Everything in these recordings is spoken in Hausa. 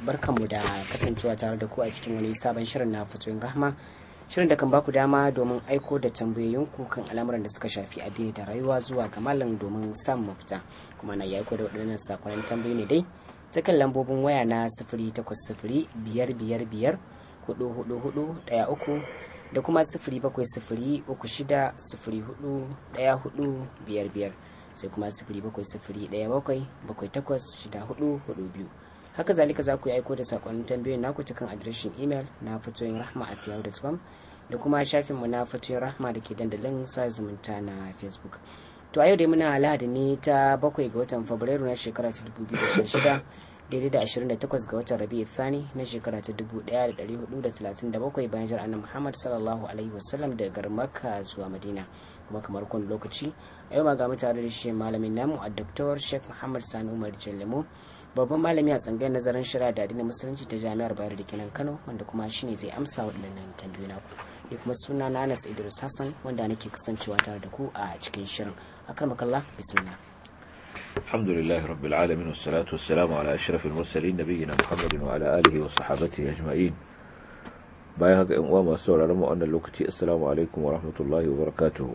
barkanmu da kasancewa tare da ku a cikin wani sabon shirin na fitoyin rahma shirin da kan baku dama domin aiko da tambayoyinku kan al'amuran da suka shafi addini da rayuwa zuwa ga malam domin samun mafita kuma na ya aiko da waɗannan sakonnin tambayoyi ne dai ta kan lambobin waya na sifiri takwas sifiri biyar biyar biyar hudu hudu hudu ɗaya uku da kuma sifiri bakwai sifiri uku shida sifiri hudu ɗaya hudu biyar biyar sai kuma sifiri bakwai sifiri ɗaya bakwai bakwai takwas shida hudu hudu biyu haka zalika za ku yi aiko da sakonnin tambayoyin naku ta kan adireshin imel na fatoyin rahma at yahoo.com da kuma shafinmu na fatoyin rahma da ke dandalin sa zumunta na facebook to a yau dai muna lahadi ne ta bakwai ga watan fabrairu na shekara ta 2016 daidai da 28 ga watan rabi'u thani na shekara ta 1437 bayan jar annabi muhammad sallallahu alaihi wasallam daga garin makka zuwa madina kuma kamar kun lokaci a yau ma ga mutane da shi malamin namu a doktor sheikh muhammad sani umar jallemo babban malami a tsangayar nazarin shari'a da addinin musulunci ta jami'ar bayar da kenan kano wanda kuma shine zai amsa waɗannan tambayoyi naku da kuma suna na anas idris hassan wanda nake kasancewa tare da ku a cikin shirin akramakallah bismillah الحمد لله رب العالمين والصلاة والسلام على أشرف المرسلين نبينا محمد وعلى آله وصحابته أجمعين bayan haka uwa masu sauraron mu wannan lokaci assalamu alaikum wa rahmatullahi wa barakatuhu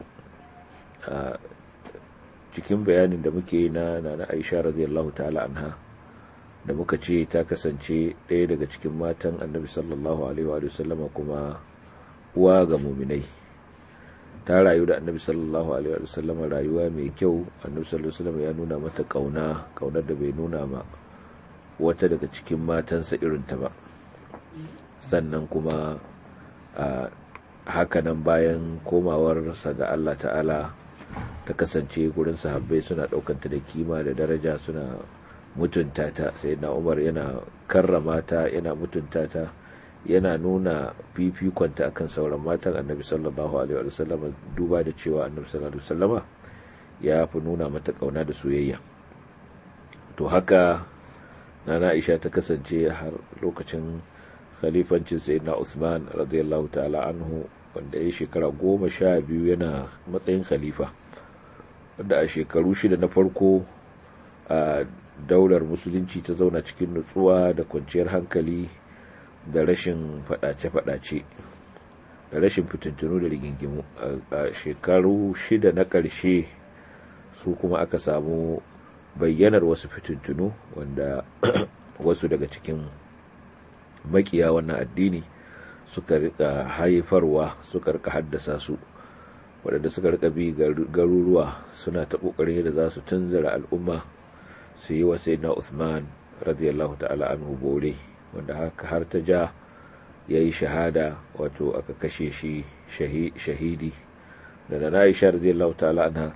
cikin bayanin da muke na na Aisha radiyallahu ta'ala anha da muka ce ta kasance ɗaya daga cikin matan annabi sallallahu alaihi wa sallama kuma uwa ga muminai ta rayu da annabi sallallahu alaihi wa sallama rayuwa mai kyau annabi sallallahu alaihi wa ya nuna mata kauna kaunar da bai nuna ma wata daga cikin matansa irinta ba sannan kuma a hakanan bayan komawarsa ga Allah ta'ala ta kasance gurin sahabbai suna ɗaukanta da kima da daraja suna mutunta ta sai na umar yana karrama ta yana mutunta ta yana nuna fifikonta akan sauran matan annabi sallallahu alaihi wa sallama duba da cewa annabi sallallahu alaihi wa sallama ya fi nuna mata kauna da soyayya to haka nana aisha ta kasance har lokacin khalifancin sayyidina usman radiyallahu ta'ala anhu wanda ya shekara goma sha biyu yana matsayin khalifa wanda a shekaru shida na farko a daular musulunci ta zauna cikin nutsuwa da kwanciyar hankali da rashin fadace-fadace da rashin fitintunu da rigingimu a shekaru shida na ƙarshe su kuma aka samu bayyanar wasu fitintunu wanda wasu daga cikin makiya wannan addini suka rika haifarwa suka rika haddasa su waɗanda suka rika bi garuruwa suna ta ƙoƙarin yadda za su tunzura al'umma su yi wa na Uthman radiyallahu ta'ala anhu bore wanda haka har ta ja ya yi shahada wato aka kashe shi shahidi da na Aisha radiyallahu ta'ala anha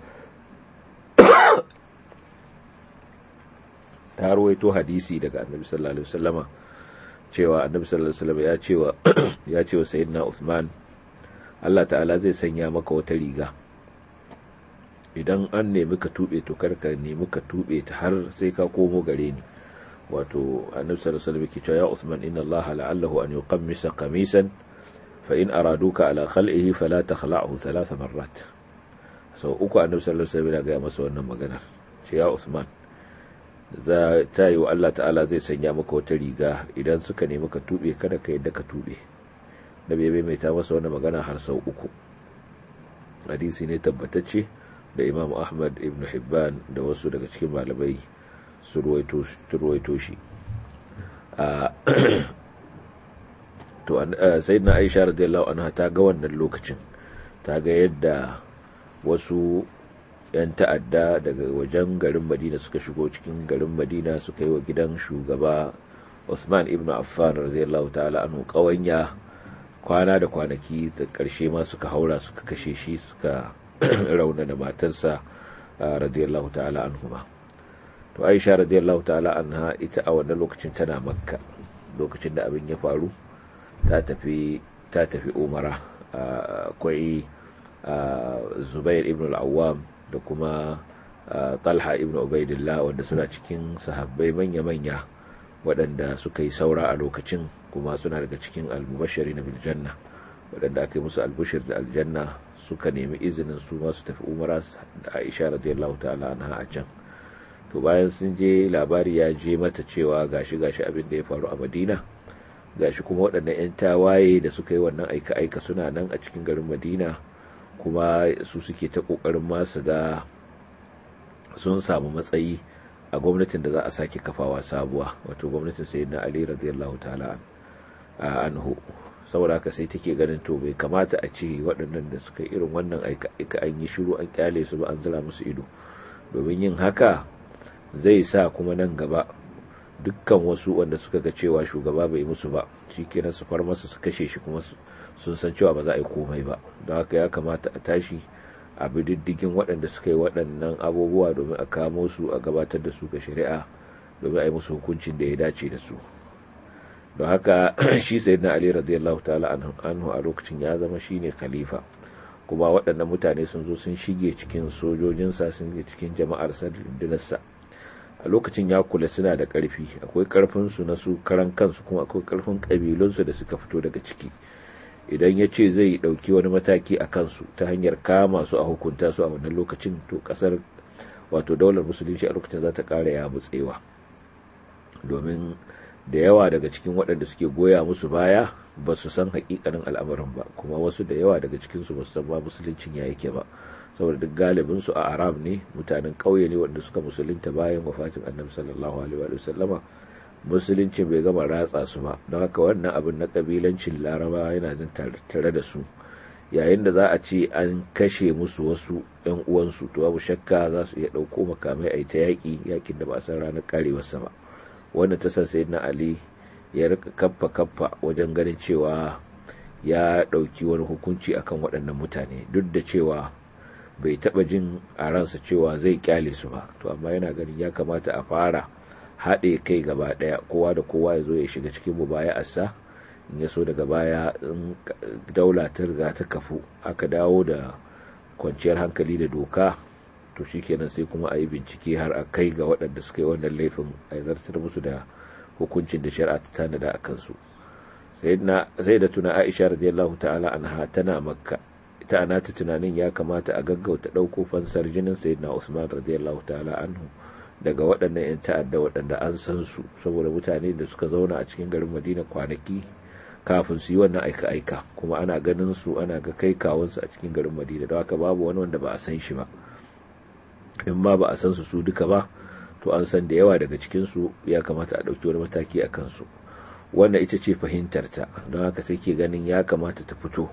ta ruwaito hadisi daga annabi sallallahu alaihi wasallama cewa annabi sallallahu alaihi wasallam ya cewa ya cewa sayyidina Uthman Allah ta'ala zai sanya maka wata riga idan an nemi ka tube to karka nemi ka tube ta har sai ka komo gare ni wato annabi sallallahu alaihi wasallam ke cewa ya Uthman inna Allah la'allahu an yuqammisa qamisan fa in araduka ala khal'ihi fala takhla'hu thalath marrat sau uku annabi sallallahu alaihi wasallam ya ga masa wannan maganar ce ya Uthman za ta yi wa Allah ta'ala zai sanya maka wata riga idan suka nemi ka tube kada ka yadda ka tube da bai mai ta masa wannan magana har sau uku hadisi ne tabbatacce da imam ahmad ibn hibban da wasu daga cikin malamai su ruwaito shi to sai na aisha radiyallahu anha ta ga wannan lokacin ta ga yadda wasu 'yan ta'adda daga wajen garin madina suka shigo cikin garin madina suka yi wa gidan shugaba usman ibn affan radiyallahu ta'ala anhu kawanya kwana da kwanaki da ƙarshe ma suka haura suka kashe shi suka rauna da matarsa radiyallahu ta'ala anhuma to aisha radiyallahu ta'ala anha ita a wannan lokacin tana makka lokacin da abin ya faru ta tafi ta tafi umara akwai zubair ibn al-awwam da kuma talha ibn ubaidillah wanda suna cikin sahabbai manya-manya waɗanda suka yi saura a lokacin kuma suna daga cikin almubashari na biljanna waɗanda aka yi musu albushir da aljanna suka nemi izinin su masu tafi umara da aisha radiyallahu ta'ala anha a can to to bayan sun je labari ya je mata cewa gashi gashi abin da ya faru a madina gashi kuma waɗannan 'yan tawaye da suka yi wannan aika-aika suna nan a cikin garin madina kuma su suke ta ƙoƙarin masu ga sun samu matsayi a gwamnatin da za a sake kafawa sabuwa wato gwamnatin sayyidina ali radiyallahu ta'ala anhu saboda haka sai take ganin to bai kamata a ce waɗannan da suka irin wannan aika an yi shiru an kyale su ba an zira musu ido domin yin haka zai sa kuma nan gaba dukkan wasu wanda suka ga cewa shugaba bai musu ba shi kenan su far masa su kashe shi kuma sun san cewa ba za a yi komai ba don haka ya kamata a tashi a bi diddigin waɗanda suka yi waɗannan abubuwa domin a kamo su a gabatar da su ga shari'a domin a yi musu hukuncin da ya dace da su don haka shi sai na ali radiyallahu ta'ala anhu a lokacin ya zama shine khalifa kuma waɗannan mutane sun zo sun shige cikin sojojinsa sun shige cikin jama'ar rundunarsa a lokacin ya kula suna da ƙarfi akwai ƙarfinsu na su karan kansu kuma akwai ƙarfin ƙabilunsu da suka fito daga ciki idan ya ce zai ɗauki wani mataki a kansu ta hanyar kama su a hukunta su a wannan lokacin to ƙasar wato daular musulunci a lokacin za ta ƙara ya mutsewa domin da yawa daga cikin waɗanda suke goya musu baya ba su san hakikanin al'amarin ba kuma wasu da yawa daga cikinsu ba su san ba musuluncin ya yake ba saboda duk galibin su a arab ne mutanen ƙauye ne wanda suka musulunta bayan wafatin annabi sallallahu alaihi wa sallama musulunci bai gama ratsa su ba don haka wannan abin na kabilancin laraba yana jin tare da su yayin da za a ce an kashe musu wasu yan uwansu to babu shakka za su iya ɗauko makamai a ta yaƙi yaƙin da ba a san ranar karewarsa ba wanda ta san sayyidina ali ya rika kaffa kaffa wajen ganin cewa ya ɗauki wani hukunci akan waɗannan mutane duk da cewa bai taɓa jin a ransa cewa zai kyale su ba to amma yana ganin ya kamata a fara haɗe kai gaba ɗaya kowa da kowa ya zo ya shiga cikin mubaya'arsa in ya so daga baya in daula ta riga ta kafu aka dawo da kwanciyar hankali da doka to shikenan sai kuma a yi bincike har a kai ga waɗanda suka yi wannan laifin a zartar musu da hukuncin da shari'a ta tanada a kansu sai da tuna aisha radiyallahu ta'ala anha tana makka ita ana ta tunanin ya kamata a gaggauta ɗauko fansar jinin sayyidina usman radiyallahu ta'ala anhu daga waɗannan 'yan ta'adda waɗanda an san su saboda mutane da suka zauna a cikin garin madina kwanaki kafin su yi wannan aika-aika kuma ana ganin su ana ga kai kawunsu a cikin garin madina don haka babu wani wanda ba a san shi ba in ma ba a san su su duka ba to an san da yawa daga cikinsu ya kamata a ɗauki wani mataki a kansu wannan ita ce fahimtarta don haka sai ke ganin ya kamata ta fito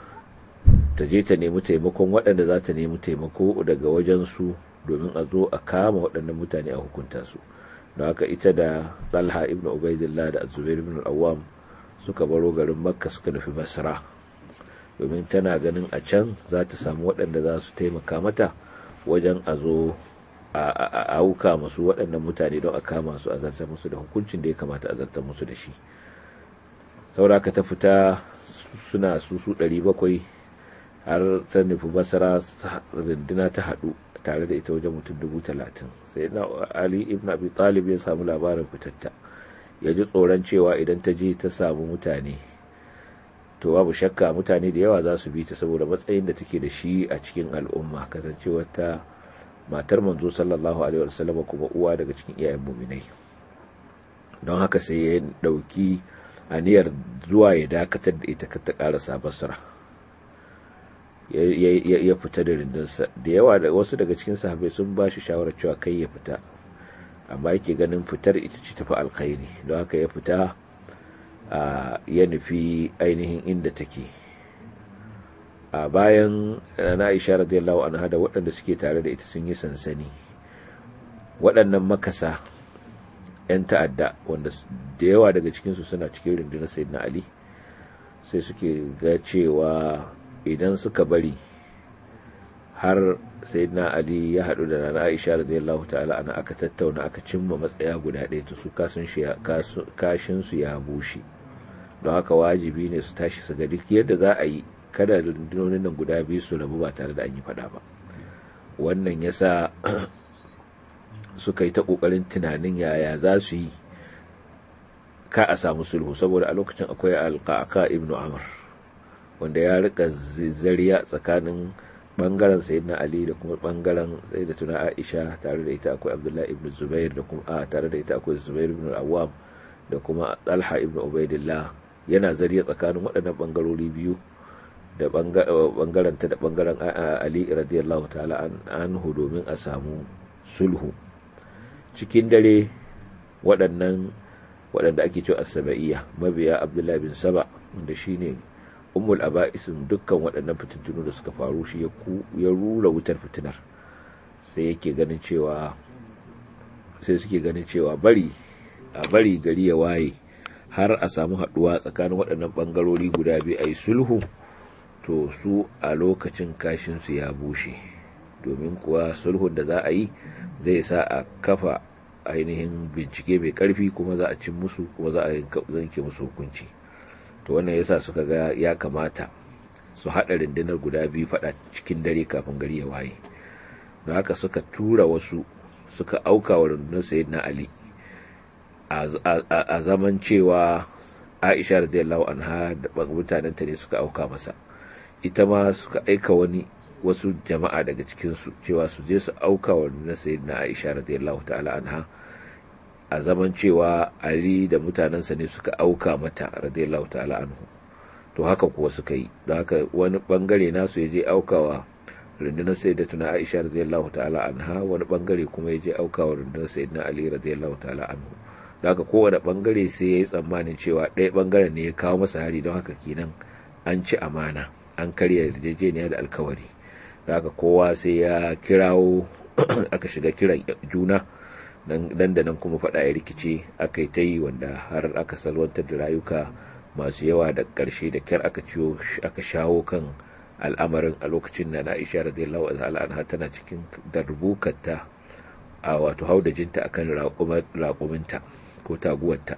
ta je ta nemi taimakon waɗanda za ta nemi taimako daga wajensu domin a zo a kama waɗannan mutane a hukunta su don haka ita da talha ibn ubaidillah da azubair ibn awam suka baro garin makka suka nufi basra domin tana ganin a can za ta samu waɗanda za su taimaka mata wajen a zo a auka masu waɗannan mutane don a kama su a zartar musu da hukuncin da ya kamata a zartar musu da shi sauraka ta fita suna su su bakwai har ta nufi basara runduna ta haɗu tare da ita wajen mutum dubu talatin sai na ali ibn abi talib ya samu labarin fitatta ya ji tsoron cewa idan ta je ta samu mutane to babu shakka mutane da yawa za su bi ta saboda matsayin da take da shi a cikin al'umma kasancewar ta matar manzo sallallahu alaihi wasallam kuma uwa daga cikin iyayen muminai don haka sai ya dauki aniyar zuwa ya dakatar da ita ta karasa basra ya fita da rindinsa da yawa da wasu daga cikin sahabbai sun ba shi shawarar cewa kai ya fita amma yake ganin fitar ita ce tafi alkhairi don haka ya fita ya nufi ainihin inda take a bayan na aisha radiyallahu anha da waɗanda suke tare da ita sun yi sansani waɗannan makasa 'yan ta'adda wanda da yawa daga cikinsu suna cikin rundunar sayyidina ali sai suke ga cewa idan suka bari har sayyidina ali ya haɗu da nana aisha radiyallahu ta'ala ana aka tattauna aka cimma matsaya guda ɗaya to su kashin su ya bushe don haka wajibi ne su tashi su ga duk yadda za a yi kada rundunonin nan guda biyu su rabu ba tare da an yi faɗa ba wannan yasa suka yi ta ƙoƙarin tunanin yaya za su yi ka a samu sulhu saboda a lokacin akwai alƙaƙa ibn amr wanda ya rika zariya tsakanin bangaren sayyidina ali da kuma bangaren sayyidatuna aisha tare da ita akwai abdullahi ibn zubair da kuma a tare da ita akwai zubair ibn al-awwam da kuma talha ibn ubaidillah yana zariya tsakanin waɗannan bangarori biyu da bangaren ta da bangaren ali radiyallahu ta'ala anhu domin a samu sulhu cikin dare waɗannan waɗanda ake cewa asaba'iyya mabiya abdullahi bin saba wanda shine ummul aba'isin dukkan waɗannan fitintunu da suka faru shi ya rura wutar fitinar sai yake ganin cewa sai suke ganin cewa bari a bari gari ya waye har a samu haɗuwa tsakanin waɗannan ɓangarori guda biyu a yi sulhu to su a lokacin kashinsu ya bushe domin kuwa sulhun da za a yi zai sa a kafa ainihin bincike mai ƙarfi kuma za a cin musu kuma za a zanke musu hukunci to wannan yasa suka ga ya kamata su haɗa rundunar guda biyu faɗa cikin dare kafin gari ya waye don haka suka tura wasu suka auka wa rundunar sayyidina ali a zaman cewa aisha radiyallahu anha da mutanenta ne suka auka masa ita ma suka aika wani wasu jama'a daga cikinsu cewa su je su auka wa rundunar sayyidina aisha radiyallahu ta'ala anha a zaman cewa ali da mutanensa ne suka auka mata radiyallahu ta'ala anhu to haka kuwa suka yi da haka wani bangare nasu ya je aukawa rundunar sayyidatuna aisha radiyallahu ta'ala anha wani bangare kuma ya je aukawa rundunar sayyidina ali radiyallahu ta'ala anhu da haka kowane bangare sai ya yi tsammanin cewa ɗaya bangaren ne ya kawo masa hari don haka kenan an ci amana an karya yarjejeniya da alkawari da haka kowa sai ya kirawo aka shiga kiran juna nan da nan kuma faɗa ya rikice aka yi ta yi wanda har aka salwantar da rayuka masu yawa da ƙarshe da kyar aka ciwo aka shawo kan al'amarin a lokacin da Aisha radiyallahu anha tana cikin darbukarta a wato haudajinta akan raƙuminta ko taguwarta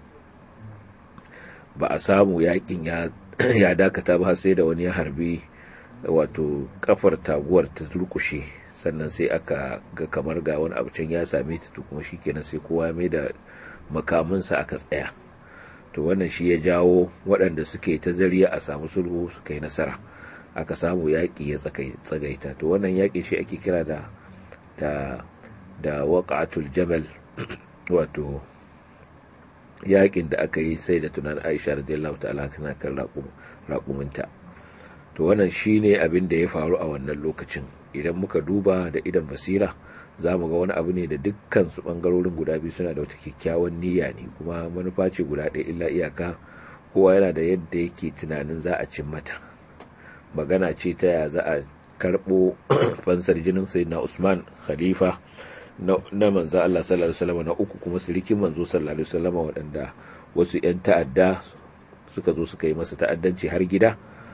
ba a samu yakin ya dakata ba sai da wani ya harbi wato kafar taguwar ta turkushe sannan sai aka ga kamar ga wani abu can ya same ta to kuma shikenan sai kowa mai da makaminsa aka tsaya to wannan shi ya jawo waɗanda suke ta zariya a samu sulhu suka yi nasara aka samu yaƙi ya tsagaita to wannan yaƙi shi ake kira da da da waqatul jamal wato yaƙin da aka yi sai da tunan Aisha radiyallahu ta'ala kana kan raƙuminta to wannan shine abin da ya faru a wannan lokacin idan muka duba da idan basira za mu ga wani abu ne da dukkan su bangarorin guda biyu suna da wata kyakkyawan niyya ne kuma manufa ce guda ɗaya illa iyaka kowa yana da yadda yake tunanin za a cin mata magana ce ta ya za a karɓo fansar jinin sayyidina usman khalifa na manzo Allah sallallahu alaihi wasallam na uku kuma sirikin manzo sallallahu alaihi wasallam waɗanda wasu 'yan ta'adda suka zo suka yi masa ta'addanci har gida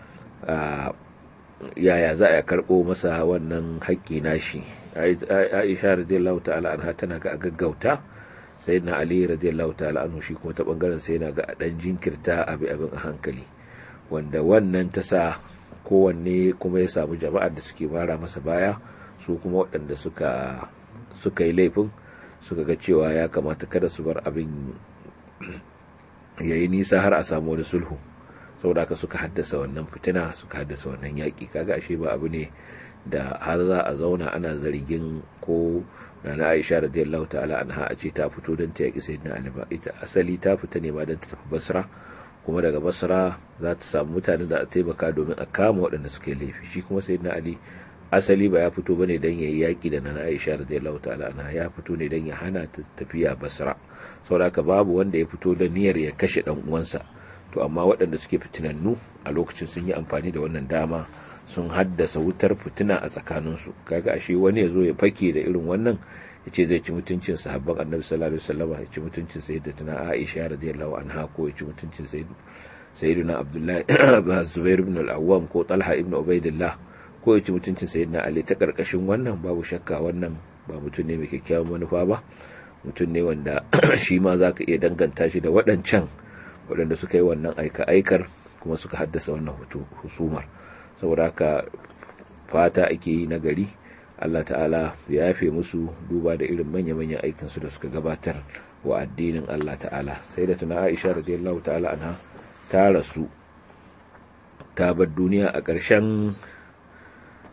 yaya za a karɓo masa wannan haƙƙi nashi aisha radiyallahu ta'ala anha tana ga gaggauta sai na ali radiyallahu ta'ala anhu shi kuma ta bangaren sai na ga dan jinkirta abi abin a hankali wanda wannan ta sa kowanne kuma ya samu jama'ar da suke mara masa baya su kuma waɗanda suka suka yi laifin suka ga cewa ya kamata kada su bar abin yayi nisa har a samu wani sulhu saboda haka suka haddasa wannan fitina suka haddasa wannan yaƙi kaga ashe ba abu ne da har za a zauna ana zargin ko na Aisha radiyallahu ta'ala anha a ce ta fito don ta yaƙi sayyidina Ali ba ita asali ta fita ne ma don ta tafi Basra kuma daga Basra za ta samu mutanen da a taimaka domin a kama waɗanda suka yi laifi shi kuma sayyidina Ali asali ba ya fito bane don yayi yaƙi da na Aisha radiyallahu ta'ala anha ya fito ne don ya hana ta tafiya Basra saboda haka babu wanda ya fito da niyyar ya kashe dan uwansa to amma waɗanda suke fitinannu a lokacin sun yi amfani da wannan dama sun haddasa wutar fitina a tsakaninsu kaga ashe wani ya zo ya fake da irin wannan ya ce zai ci mutuncin sahabban annabi sallallahu alaihi wasallam ya ci mutuncin sayyidatina aisha radiyallahu anha ko ya ci mutuncin sayyidina abdullahi zubair ibn al-awwam ko talha ibn ubaidillah ko ya ci mutuncin sayyidina ali ta karkashin wannan babu shakka wannan ba mutum ne mai kyakkyawan manufa ba mutum ne wanda shi ma zaka iya danganta shi da waɗancan waɗanda suka yi wannan aika-aikar kuma suka haddasa wannan husumar saboda haka fata ake yi na gari Allah ta'ala ya yafe musu duba da irin manya-manyan aikinsu da suka gabatar wa addinin Allah ta'ala sai da tuna Aisha radiyallahu ta'ala anha ta rasu ta bar duniya a ƙarshen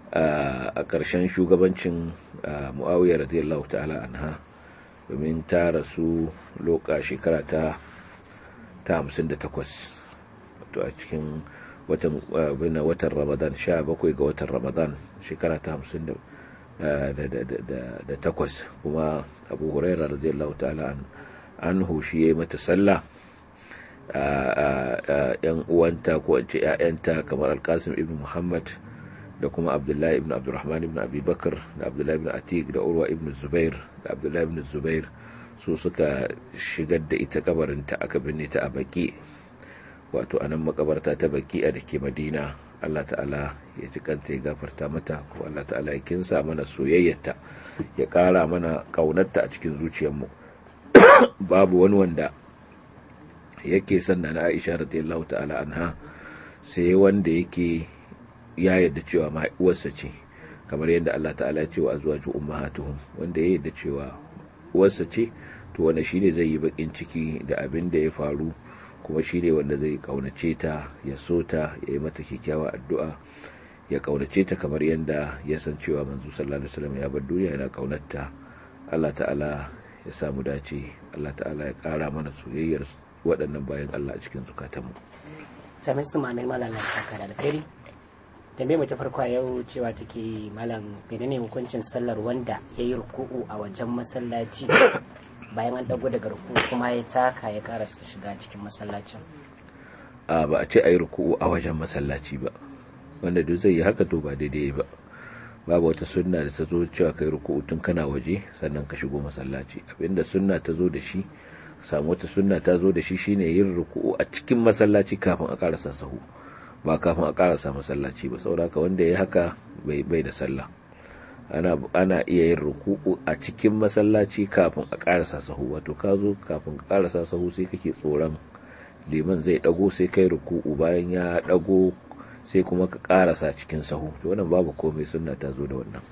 a ƙarshen shugabancin mu'awiyar radiyallahu ta'ala anha domin ta rasu loka shekara ta ta 58 wato a cikin watan watan ramadan 17 ga watan ramadan shekara ta 50 da takwas kuma abu huraira radiyallahu ta'ala an hushi ya mata sallah yan uwanta ko an ce 'ya'yanta kamar alkasim ibn muhammad da kuma abdullahi ibn abdurrahman ibn abubakar da abdullahi ibn atik da urwa ibn zubair da abdullahi ibn zubair su suka shigar da ita kabarinta aka binne ta a baki wato a nan makabarta ta baki a da ke madina allah ta'ala ya ji kanta ya gafarta mata ko allah ta'ala ya kinsa mana soyayyarta ya kara mana kaunarta a cikin zuciyarmu babu wani wanda yake sanna na aisha radiyallahu ta'ala anha sai wanda yake ya yarda cewa ma uwarsa ce kamar yadda Allah ta'ala ce wa azwaju ummahatuhum wanda ya yarda cewa uwarsa ce to wanda shine zai yi bakin ciki da abin da ya faru kuma shine wanda zai kaunace ta ya so ta ya yi mata kyakkyawa addu'a ya kaunace ta kamar yadda ya san cewa manzo sallallahu alaihi wasallam ya bar duniya yana kaunarta Allah ta'ala ya samu dace Allah ta'ala ya kara mana soyayyar waɗannan bayan Allah a cikin zukatanmu. Sami su ma'anar malam na saka da alkhairi. tambayar ta farko yau cewa take malam menene hukuncin sallar wanda ya yi ruku'u a wajen masallaci bayan an dago daga ruku'u kuma ya taka ya karasa shiga cikin masallacin a ba a ce a yi ruku'u a wajen masallaci ba wanda duk zai yi haka to ba daidai ba babu wata sunna da ta zo cewa kai ruku'u tun kana waje sannan ka shigo masallaci abinda sunna ta zo da shi samu wata sunna ta zo da shi shine yin ruku'u a cikin masallaci kafin a karasa sahu ba kafin a karasa masallaci ba saboda wanda ya haka bai bai da sallah ana ana iya yin ruku'u a cikin masallaci kafin a karasa sahu wato ka zo kafin ka karasa sahu sai kake tsoron liman zai dago sai kai ruku'u bayan ya dago sai kuma ka karasa cikin sahu to wannan babu komai sunna ta zo da wannan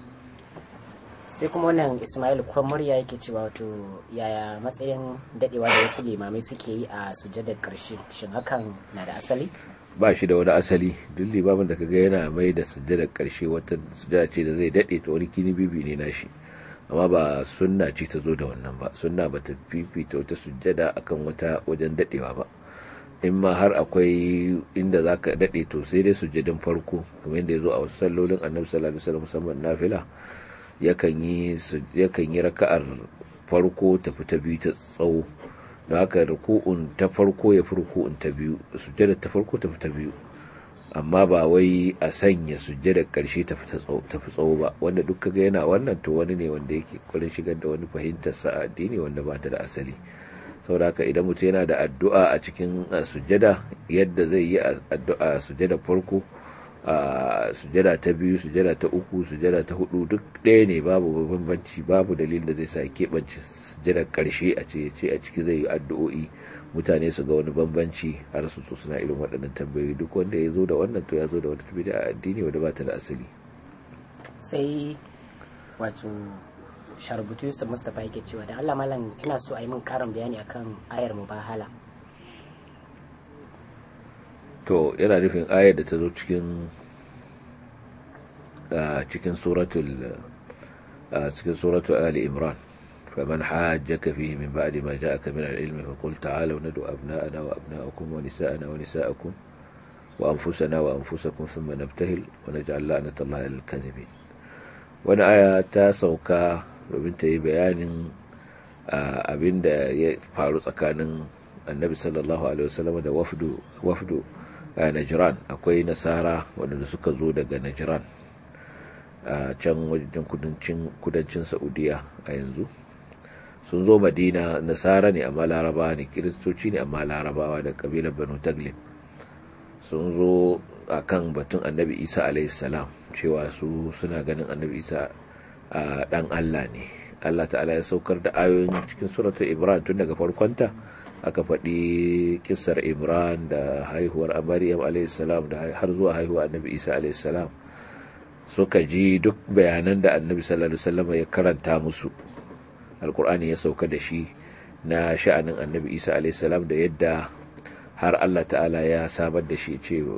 sai kuma wannan ismail kwan murya yake cewa wato yaya matsayin dadewa da wasu limamai suke yi a sujadar karshe shin hakan na da asali ba shi da wani asali duk limamin da kaga yana mai da sujjadar karshe wata sujjada ce da zai dade ta wani kini bibi ne nashi amma ba sunna ce ta zo da wannan ba sunna ba ta fifita wata sujjada akan wata wajen dadewa ba in ma har akwai inda za ka dade to sai dai sujjadin farko kamar yadda ya zo a wasu sallolin annabi sallallahu alaihi wasallam musamman nafila yakan yi yakan yi raka'ar farko ta fita biyu ta tsawo da haka ruku'un ta farko ya fi ruku'un ta biyu sujjada ta farko ta fi ta biyu amma ba wai a sanya sujjada karshe ta fi tsawo ba wanda duk kaga yana wannan to wani ne wanda yake kwarin shigar da wani fahimtar sa addini wanda ba ta da asali saboda haka idan mutum yana da addu'a a cikin sujjada yadda zai yi addu'a sujjada farko a sujjada ta biyu sujjada ta uku sujjada ta hudu duk ɗaya ne babu bambanci babu dalilin da zai sa keɓance sujjadar ƙarshe a ce ce a ciki zai yi addu'o'i mutane su ga wani bambanci har su so suna irin waɗannan tambayoyi duk wanda ya zo da wannan to ya zo da wata tabbata a addini wanda ba ta da asali sai wato sharbutu yusuf mustapha yake cewa da allah malam ina so a yi min karin bayani akan ayar mubahala to yana nufin ayar da ta zo cikin cikin suratul cikin suratul ali imran فمن حاجك فيه من بعد ما جاءك من العلم فقل تعالوا ندعو أبناءنا وأبناءكم ونساءنا ونساءكم وأنفسنا وأنفسكم ثم نبتهل ونجعل لعنة الله للكاذبين wani aya ta sauka domin ta yi bayanin abin da ya faru tsakanin annabi sallallahu alaihi wasallam da wafdu wafdu najran akwai nasara waɗanda suka zo daga najran a can wajen kudancin saudiya a yanzu sun zo madina nasara ne amma larabawa ne kiristoci ne amma larabawa da kabilar banu taglib sun zo a kan batun annabi isa salam cewa su suna ganin annabi isa a dan allah ne allah ta'ala ya saukar da ayoyin cikin suratul imran tun daga farkonta aka faɗi kissar imran da haihuwar maryam salam da har zuwa haihuwar annabi isa salam suka ji duk bayanan da annabi sallallahu alaihi wasallam ya karanta musu alkur'ani ya sauka da shi na sha'anin annabi isa alaihi salam da yadda har allah ta'ala ya samar da shi ce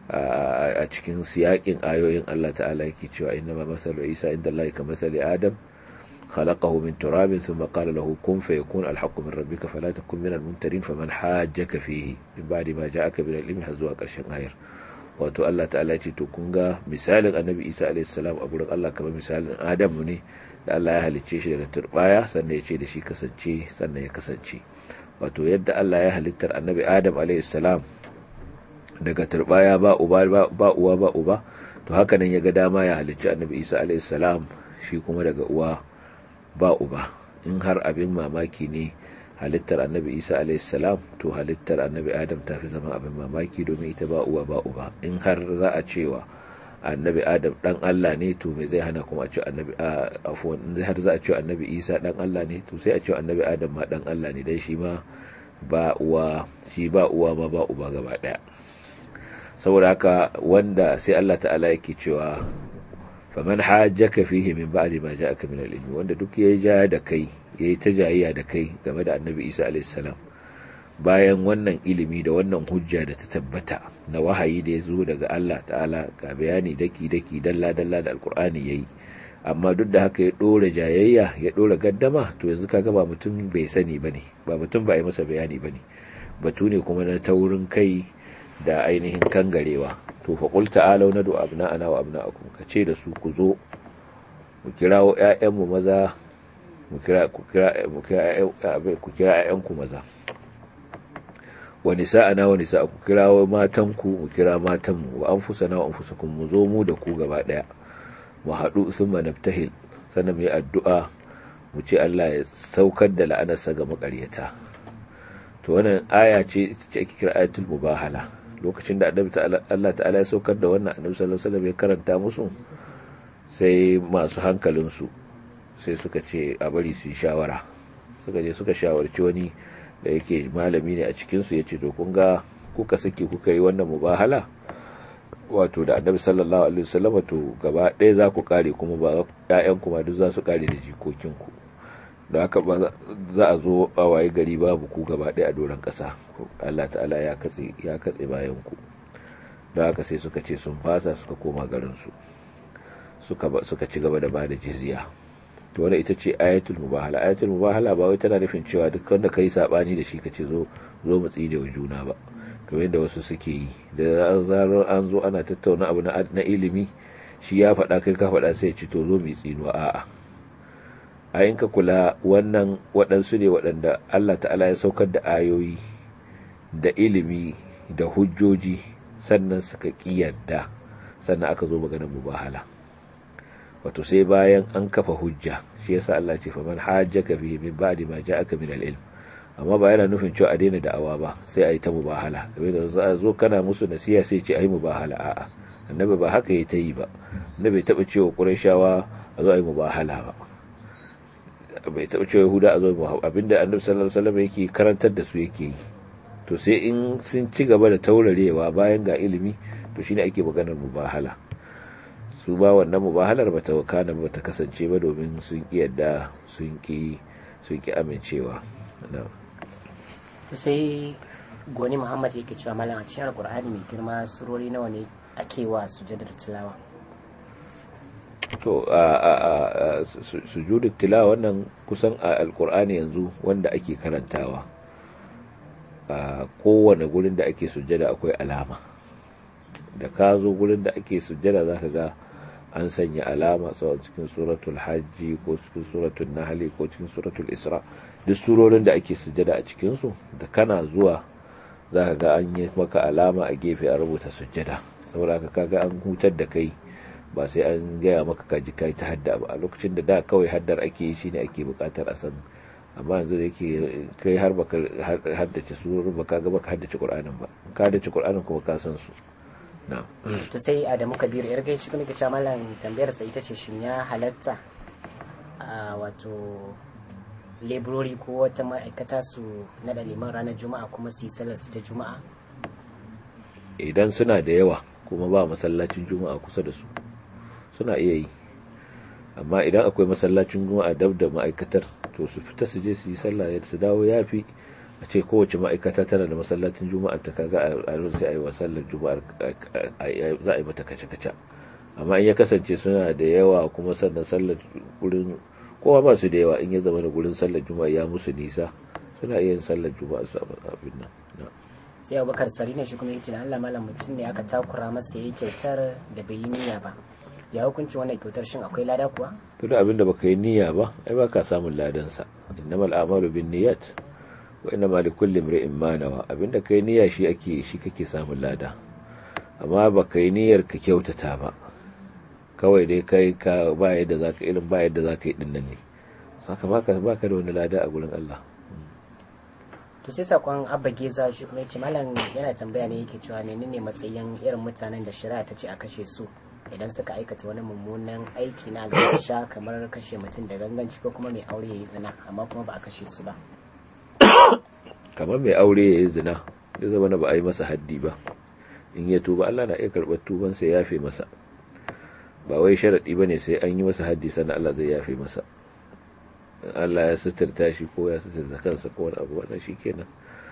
a cikin siyakin ayoyin Allah ta'ala yake cewa inna ma masalu isa inda Allah ka masali adam خلقه من تراب ثم قال له كن فيكون الحق من ربك فلا تكن من الممترين فمن حاجك فيه من بعد ما جاءك من العلم هزوا قرشن غير wato Allah ta'ala ce to kun ga misalin annabi Isa alayhi salam a gurin Allah kamar misalin Adamu ne da Allah ya halicce shi daga turbaya sannan ya ce da shi kasance sannan ya kasance wato yadda Allah ya halittar annabi Adam alayhi salam daga turbaya ba uba ba uwa ba uba to haka nan ya ga dama ya halicci annabi Isa alayhi salam shi kuma daga uwa ba uba in har abin mamaki ne halittar annabi isa salam to halittar annabi adam ta fi zama abin mamaki domin ita ba uwa ba uba in har za a cewa annabi adam dan allah ne to me zai hana kuma a ce annabi afuwan in har za a ce annabi isa dan allah ne to sai a ce annabi adam ma dan allah ne dan shi ma ba uwa shi ba uwa ma ba uba gaba daya saboda haka wanda sai allah ta'ala yake cewa faman hajjaka fihi min ba'di ma ja'aka min al-ilmi wanda duk yayi ja da kai yayi ta jayayya da kai game da Annabi Isa alayhi salam bayan wannan ilimi da wannan hujja da ta tabbata na wahayi da ya zo daga Allah ta'ala ga bayani daki daki dalla dalla da alqur'ani yayi amma duk da haka ya dora jayayya ya dora gaddama to yanzu kaga ba mutum bai sani bane ba mutum ba yi masa bayani bane batu ne kuma na taurin kai da ainihin kangarewa to fa qul ta'alu nadu abna'ana wa abna'akum ka ce da su ku zo mu kirawo ƴaƴanmu maza mu kira ku kira mu kira ku kira ƴaƴanku maza wa nisa'ana wa nisa'akum kirawo matanku mu kira matanmu wa anfusana wa anfusakum mu zo mu da ku gaba daya mu haɗu thumma naftahil sannan mu yi addu'a mu ce Allah ya saukar da la'anarsa ga makaryata to wannan aya ce ita ce ake kira ayatul mubahala lokacin da annabi Allah ta'ala ya saukar da wannan annabi sallallahu alaihi wasallam ya karanta musu sai masu hankalinsu sai suka ce a bari su yi shawara suka je suka shawarci wani da yake malami ne a cikin su yace to kun ga kuka saki kuka yi wannan mubahala wato da annabi sallallahu alaihi wasallam to gaba ɗaya za ku kare kuma ba ƴaƴan kuma duk za su kare da jikokinku da haka ba za a zo a waye gari babu ku gaba ɗaya a doron ƙasa Allah ta'ala ya katse ya katse bayan ku da haka sai suka ce sun fasa suka koma garin su suka suka ci gaba da bada jizya to wannan ita ce ayatul mubahala ayatul mubahala ba wai tana nufin cewa duk wanda kai sabani da shi ka ce zo zo mu tsine wa juna ba kamar yadda wasu suke yi da an zaro an zo ana tattauna abu na ilimi shi ya faɗa kai ka faɗa sai ya ci to zo mu tsinuwa a'a a ka kula wannan waɗansu ne waɗanda Allah ta'ala ya saukar da ayoyi da ilimi da hujjoji sannan suka ƙiyarda sannan aka zo maganar mubahala wato sai bayan an kafa hujja shi yasa Allah ce fa man hajjaka fihi min ba'di ma ja'aka min al-ilm amma ba yana nufin cewa a daina da'awa ba sai a yi ta mubahala kamar da za a zo kana musu nasiha sai ce a yi mubahala a'a annabi ba haka ya ta yi ba annabi taɓa cewa ƙurashawa a zo a yi mubahala ba bai taɓa cewa yahuda a zo abinda annabi sallallahu alaihi wasallam yake karantar da su yake yi to sai in sun ci gaba da taurarewa bayan ga ilimi to shine ake maganar mubahala su ba wannan mubahalar bata wakana ba ta kasance ba domin sun ki yadda sun ki sun ki amincewa sai goni muhammad yake cewa malam a cikin alkur'ani mai girma surori nawa ne ake wa sujadar tilawa to a sujudul tilawa wannan kusan a alkur'ani yanzu wanda ake karantawa a kowane gurin da ake sujada akwai alama da ka zo gurin da ake sujada zaka ga an sanya alama sau cikin suratul hajji ko cikin suratul nahli ko cikin suratul isra duk surorin da ake sujada a cikinsu da kana zuwa zaka ga an yi maka alama a gefe a rubuta sujada saboda ka kaga an hutar da kai ba sai an gaya maka kaji kai ta hadda ba a lokacin da da kawai haddar ake yi shine ake bukatar a san amma yanzu da yake kai har baka haddace surorin ba kaga baka haddace qur'anin ba ka haddace qur'anin kuma ka san su na'am to sai adamu kabiru yar gaishe kuma kace malam tambayar sa ita ce shin ya halatta a wato leburori ko wata ma'aikata su naɗa liman ranar juma'a kuma su yi sallar su ta juma'a idan suna da yawa kuma ba masallacin juma'a kusa da su suna iya yi amma idan akwai masallacin juma'a dab da ma'aikatar to su fita su je su yi sallah su dawo ya fi a ce kowace ma'aikata tana da masallacin juma'a ta kaga a sai a yi wa sallar juma'a za a yi mata kace-kace amma in ya kasance suna da yawa kuma sannan sallar gurin kowa ba su da yawa in ya zama da gurin sallar juma'a ya musu nisa suna iya yin sallar juma'a su abin nan sai abubakar sari ne shi kuma yake da allah malam mutum ne aka takura masa ya yi kyautar da bai yi niyya ba ya hukunci wannan kyautar shin akwai lada kuwa to da abin da baka yi niyya ba ai baka samun ladansa innamal a'malu bin niyyat wa innama likulli imri'in ma nawa abinda kai niyya shi ake shi kake samun lada amma baka yi niyyar ka kyautata ba kawai dai kai ka ba yadda zaka irin ba yadda zaka yi dinnan ne saka baka baka da wani lada a gurin Allah to sai sakon abba geza shi kuma yace malam yana tambaya ne yake cewa menene matsayin irin mutanen da shari'a ta ce a kashe su idan suka aikata wani mummunan aiki na alfasha kamar kashe mutum da ganganci ko kuma mai aure ya yi zina amma kuma ba a kashe su ba kamar mai aure ya yi zina ya zama na ba a yi masa haddi ba in ya tuba Allah na iya karɓar tuban sai yafe masa ba wai sharaɗi ba ne sai an yi masa haddi sannan Allah zai yafe masa Allah ya suturta shi ko ya suturta kansa ko wani abu wannan shi kenan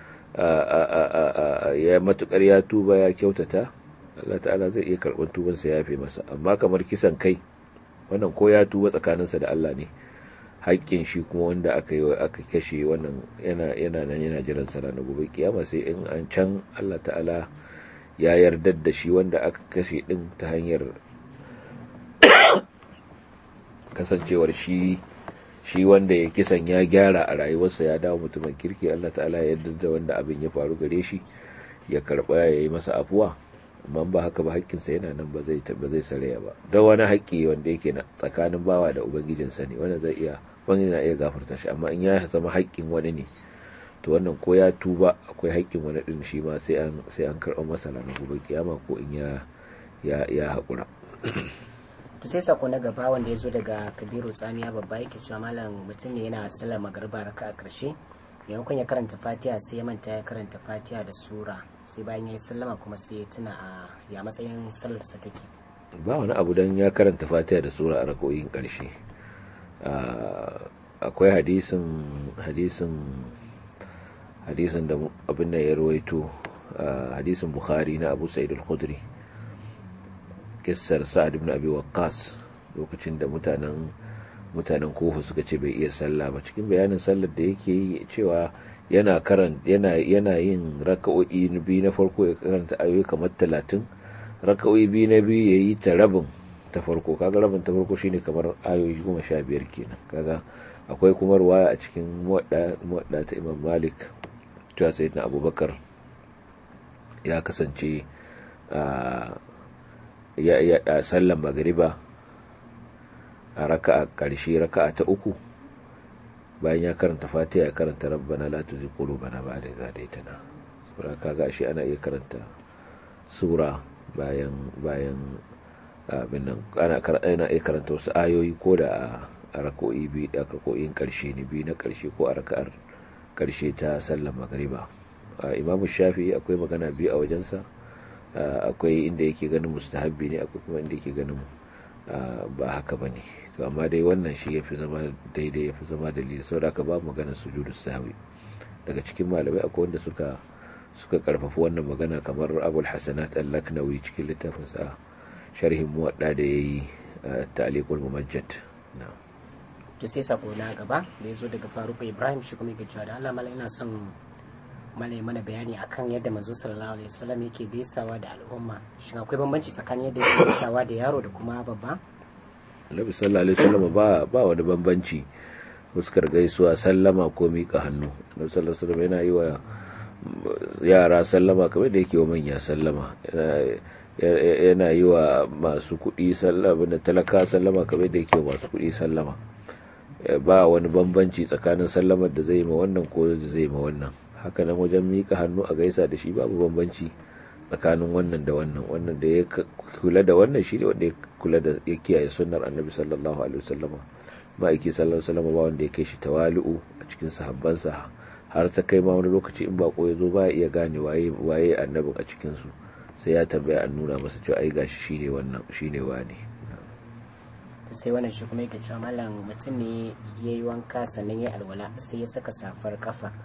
ya matukar ya tuba ya kyautata Allah ta'ala zai iya karɓar tuban sai yafe masa amma kamar kisan kai wannan ko ya tuba tsakaninsa da Allah ne haƙƙin shi kuma wanda aka yi aka kashe wannan yana yana nan yana jiran sa ranar gobe kiyama sai in an can Allah ta'ala ya yarda da shi wanda aka kashe din ta hanyar kasancewar shi shi wanda ya kisan ya gyara a rayuwarsa ya dawo mutumin kirki Allah ta'ala ya yarda da wanda abin ya faru gare shi ya karba ya yi masa afuwa amma ba haka ba haƙƙinsa yana nan ba zai ba zai saraya ba don wani haƙƙi wanda yake na tsakanin bawa da ubangijinsa ne wanda zai iya wani na iya gafarta shi amma in ya zama haƙƙin wani ne to wannan ko ya tuba akwai haƙƙin wani din shi ma sai an sai an karɓa masa ranar gobe kiyama ko in ya ya ya haƙura to sai sako na gaba wanda ya zo daga kabiru tsamiya babba yake cewa malam mutum ne yana sallar magarba raka a ƙarshe maimakon ya karanta fatiha sai ya manta ya karanta fatiha da sura sai bayan ya yi sallama kuma sai ya tuna a ya matsayin sallarsa take ba wani abu don ya karanta fatiha da sura a rakoyin ƙarshe akwai hadisin hadisin hadisin da abin da ya rawaito hadisin bukhari na abu sa'id al-khudri kissar sa'ad ibn abi waqqas lokacin da mutanen mutanen kofa suka ce bai iya sallah ba cikin bayanin sallar da yake yi cewa yana karan yana yana yin raka'o'i biyu na farko ya karanta ayoyi kamar talatin raka'o'i biyu na biyu ya yi ta rabin ta farko kaga rabin ta farko shine kamar ayoyi goma sha biyar kenan kaga akwai kuma ruwaya a cikin muwadda ta imam malik cewa sayyidina abubakar ya kasance ya ya sallan magriba a raka'a ƙarshe raka'a ta uku bayan ya karanta fatiha ya karanta rabbana la tuzigh qulubana ba'da idh hadaytana sura kaga shi ana iya karanta sura bayan bayan abin nan ana ana iya karanta wasu ayoyi ko da a rako'i bi a rako'in ƙarshe ne bi na ƙarshe ko a raka'ar ƙarshe ta sallar magriba imamu shafi akwai magana biyu a wajensa akwai inda yake ganin mustahabbi ne akwai kuma inda yake ganin ba haka ba ne to amma dai wannan shi ya fi zama daidai ya fi zama dalili sau da aka ba magana sujudu sahwi daga cikin malamai akwai wanda suka suka karfafi wannan magana kamar abul hasanat al-laknawi cikin littafin sa sharhin muwadda da yayi ta'liqul mumajjad na'am to sai sako na gaba da ya zo daga faruku ibrahim shi kuma yake cewa da allah mala ina son malai mana bayani akan yadda manzo sallallahu alaihi wasallam yake gaisawa da al'umma shin akwai bambanci tsakanin yadda yake gaisawa da yaro da kuma babba annabi sallallahu alaihi wasallam ba ba wani bambanci fuskar gaisuwa sallama ko mika hannu annabi sallallahu alaihi wasallam yana yi wa yara sallama kamar da yake wa manya sallama yana yi wa masu kuɗi sallama da talaka sallama kamar da yake wa masu kuɗi sallama ba wani bambanci tsakanin sallamar da zai ma wannan ko zai ma wannan haka nan wajen mika hannu a gaisa da shi babu bambanci tsakanin wannan da wannan wannan da ya kula da wannan shi ne wanda ya kula da ya kiyaye sunnar annabi sallallahu alaihi wasallam ma'aiki sallallahu alaihi wasallam ba wanda ya kai shi tawali'u a cikin sahabbansa har ta kai ma wani lokaci in bako ya zo ba ya iya gane waye waye annabin a cikin su sai ya tambaya an nuna masa cewa ai gashi shine wannan shine wani sai wannan shi kuma yake cewa malam mutum ne ya yi wanka sannan ya alwala sai ya saka safar kafa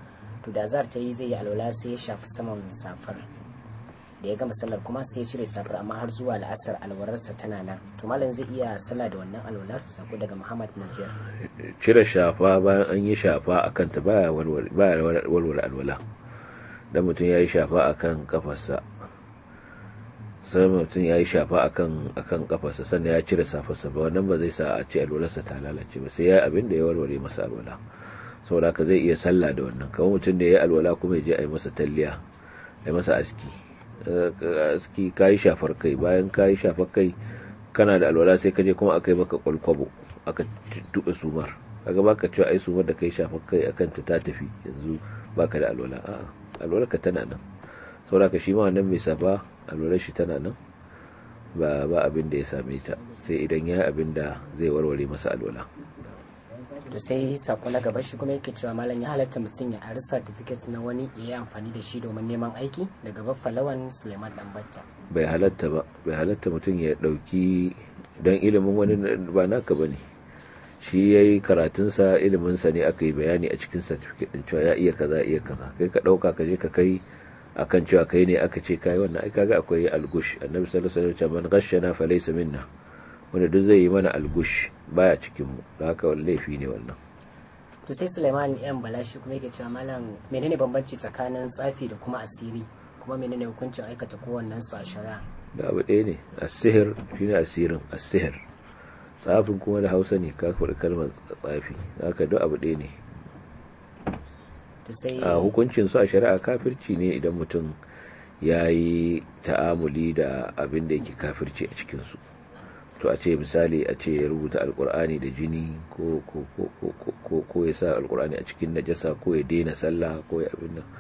to da azhar ta yi zai yi alwala sai ya shafi saman safar da ya gama sallar kuma sai ya cire safar amma har zuwa la'asar alwararsa tana nan to malam zai iya sallah da wannan alwalar sako daga muhammad nazir cire shafa bayan an yi shafa a kanta baya walwala alwala dan mutum ya yi shafa a kan kafarsa sai mutum ya yi shafa a kan kafarsa sannan ya cire safarsa ba wannan ba zai sa a ce alwalarsa ta lalace ba sai ya yi abin da ya warware masa alwala saboda haka zai iya sallah da wannan kamar mutum da ya yi alwala kuma ya je a yi masa talliya a yi masa aski aski ka yi shafar kai bayan ka yi shafar kai kana da alwala sai ka je kuma aka yi maka kwalkwabo aka tuɓe sumar kaga baka cewa ai sumar da kai shafar kai akan ta ta tafi yanzu baka da alwala a'a alwala ka tana nan saboda ka shi ma wannan mai safa alwala shi tana nan ba ba abin da ya same ta sai idan ya abin da zai warware masa alwala to sai sako na gaba shi kuma yake cewa malam ya halatta mutum ya ari certificate na wani ya yi amfani da shi domin neman aiki daga baffalawan suleiman dambatta bai halatta ba bai halatta mutum ya dauki don ilimin wani ba naka bane shi ya yi karatunsa iliminsa ne aka yi bayani a cikin certificate din cewa ya iya kaza iya kaza kai ka dauka ka je ka kai akan cewa kai ne aka ce kai wannan ai kaga akwai algush annabi sallallahu alaihi wasallam man ghashana falaysa minna wanda duk zai yi mana algush baya cikin mu da haka laifi ne wannan to sai Sulaiman yan balashi kuma yake cewa malam menene bambanci tsakanin tsafi da kuma asiri kuma menene hukuncin aikata kowannen su a shari'a da abu ɗaya ne as-sihr shine asirin as-sihr tsafin kuma da Hausa ne ka faɗi kalmar tsafi haka duk abu ɗaya ne a hukuncin su a shari'a kafirci ne idan mutum ya yi ta'amuli da abin da yake kafirci a cikinsu to a ce misali a ce ya rubuta alkur'ani da jini ko ya sa alkur'ani a cikin najasa ko ya daina sallah ko ya abin nan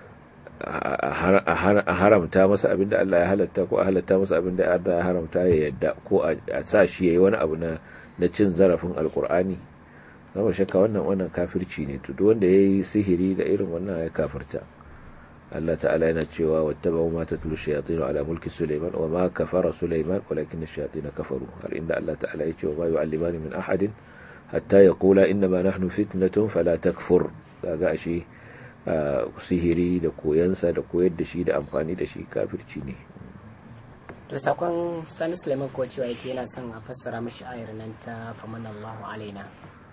a haramta masa abin da Allah ya halatta ko a halatta masa abin da Allah ya haramta ya yadda ko a sa shi ya yi wani abu na cin zarafin alkur'ani zama shakka wannan wannan kafirci ne to duk wanda yayi sihiri da irin wannan ya kafirta Allah ta'ala yana cewa wattaba'u ma tatlu shayatin ala mulki Sulaiman wa ma kafara Sulaiman walakin ash-shayatin kafaru har inda Allah ta'ala ya ce wa ma yu'allimani min ahadin hatta yaqula inna ma nahnu fitnatun fala takfur kaga ashe sihiri da koyansa da koyar da shi da amfani da shi kafirci ne to sakon Sani Sulaiman ko cewa yake yana son a fassara mishi ayar nan ta famanallahu alaina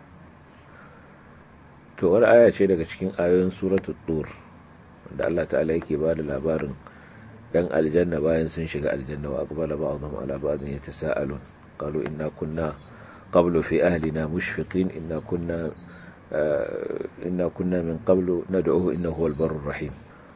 to wani aya ce daga cikin ayoyin suratul tur da Allah ta'ala yake ba da labarin dan aljanna bayan sun shiga aljanna wa aqbala ba'dhum ala ba'dhin yatasaalun qalu inna kunna qablu fi ahlina mushfiqin inna kunna inna kunna min qablu nad'uhu innahu huwal barrur rahim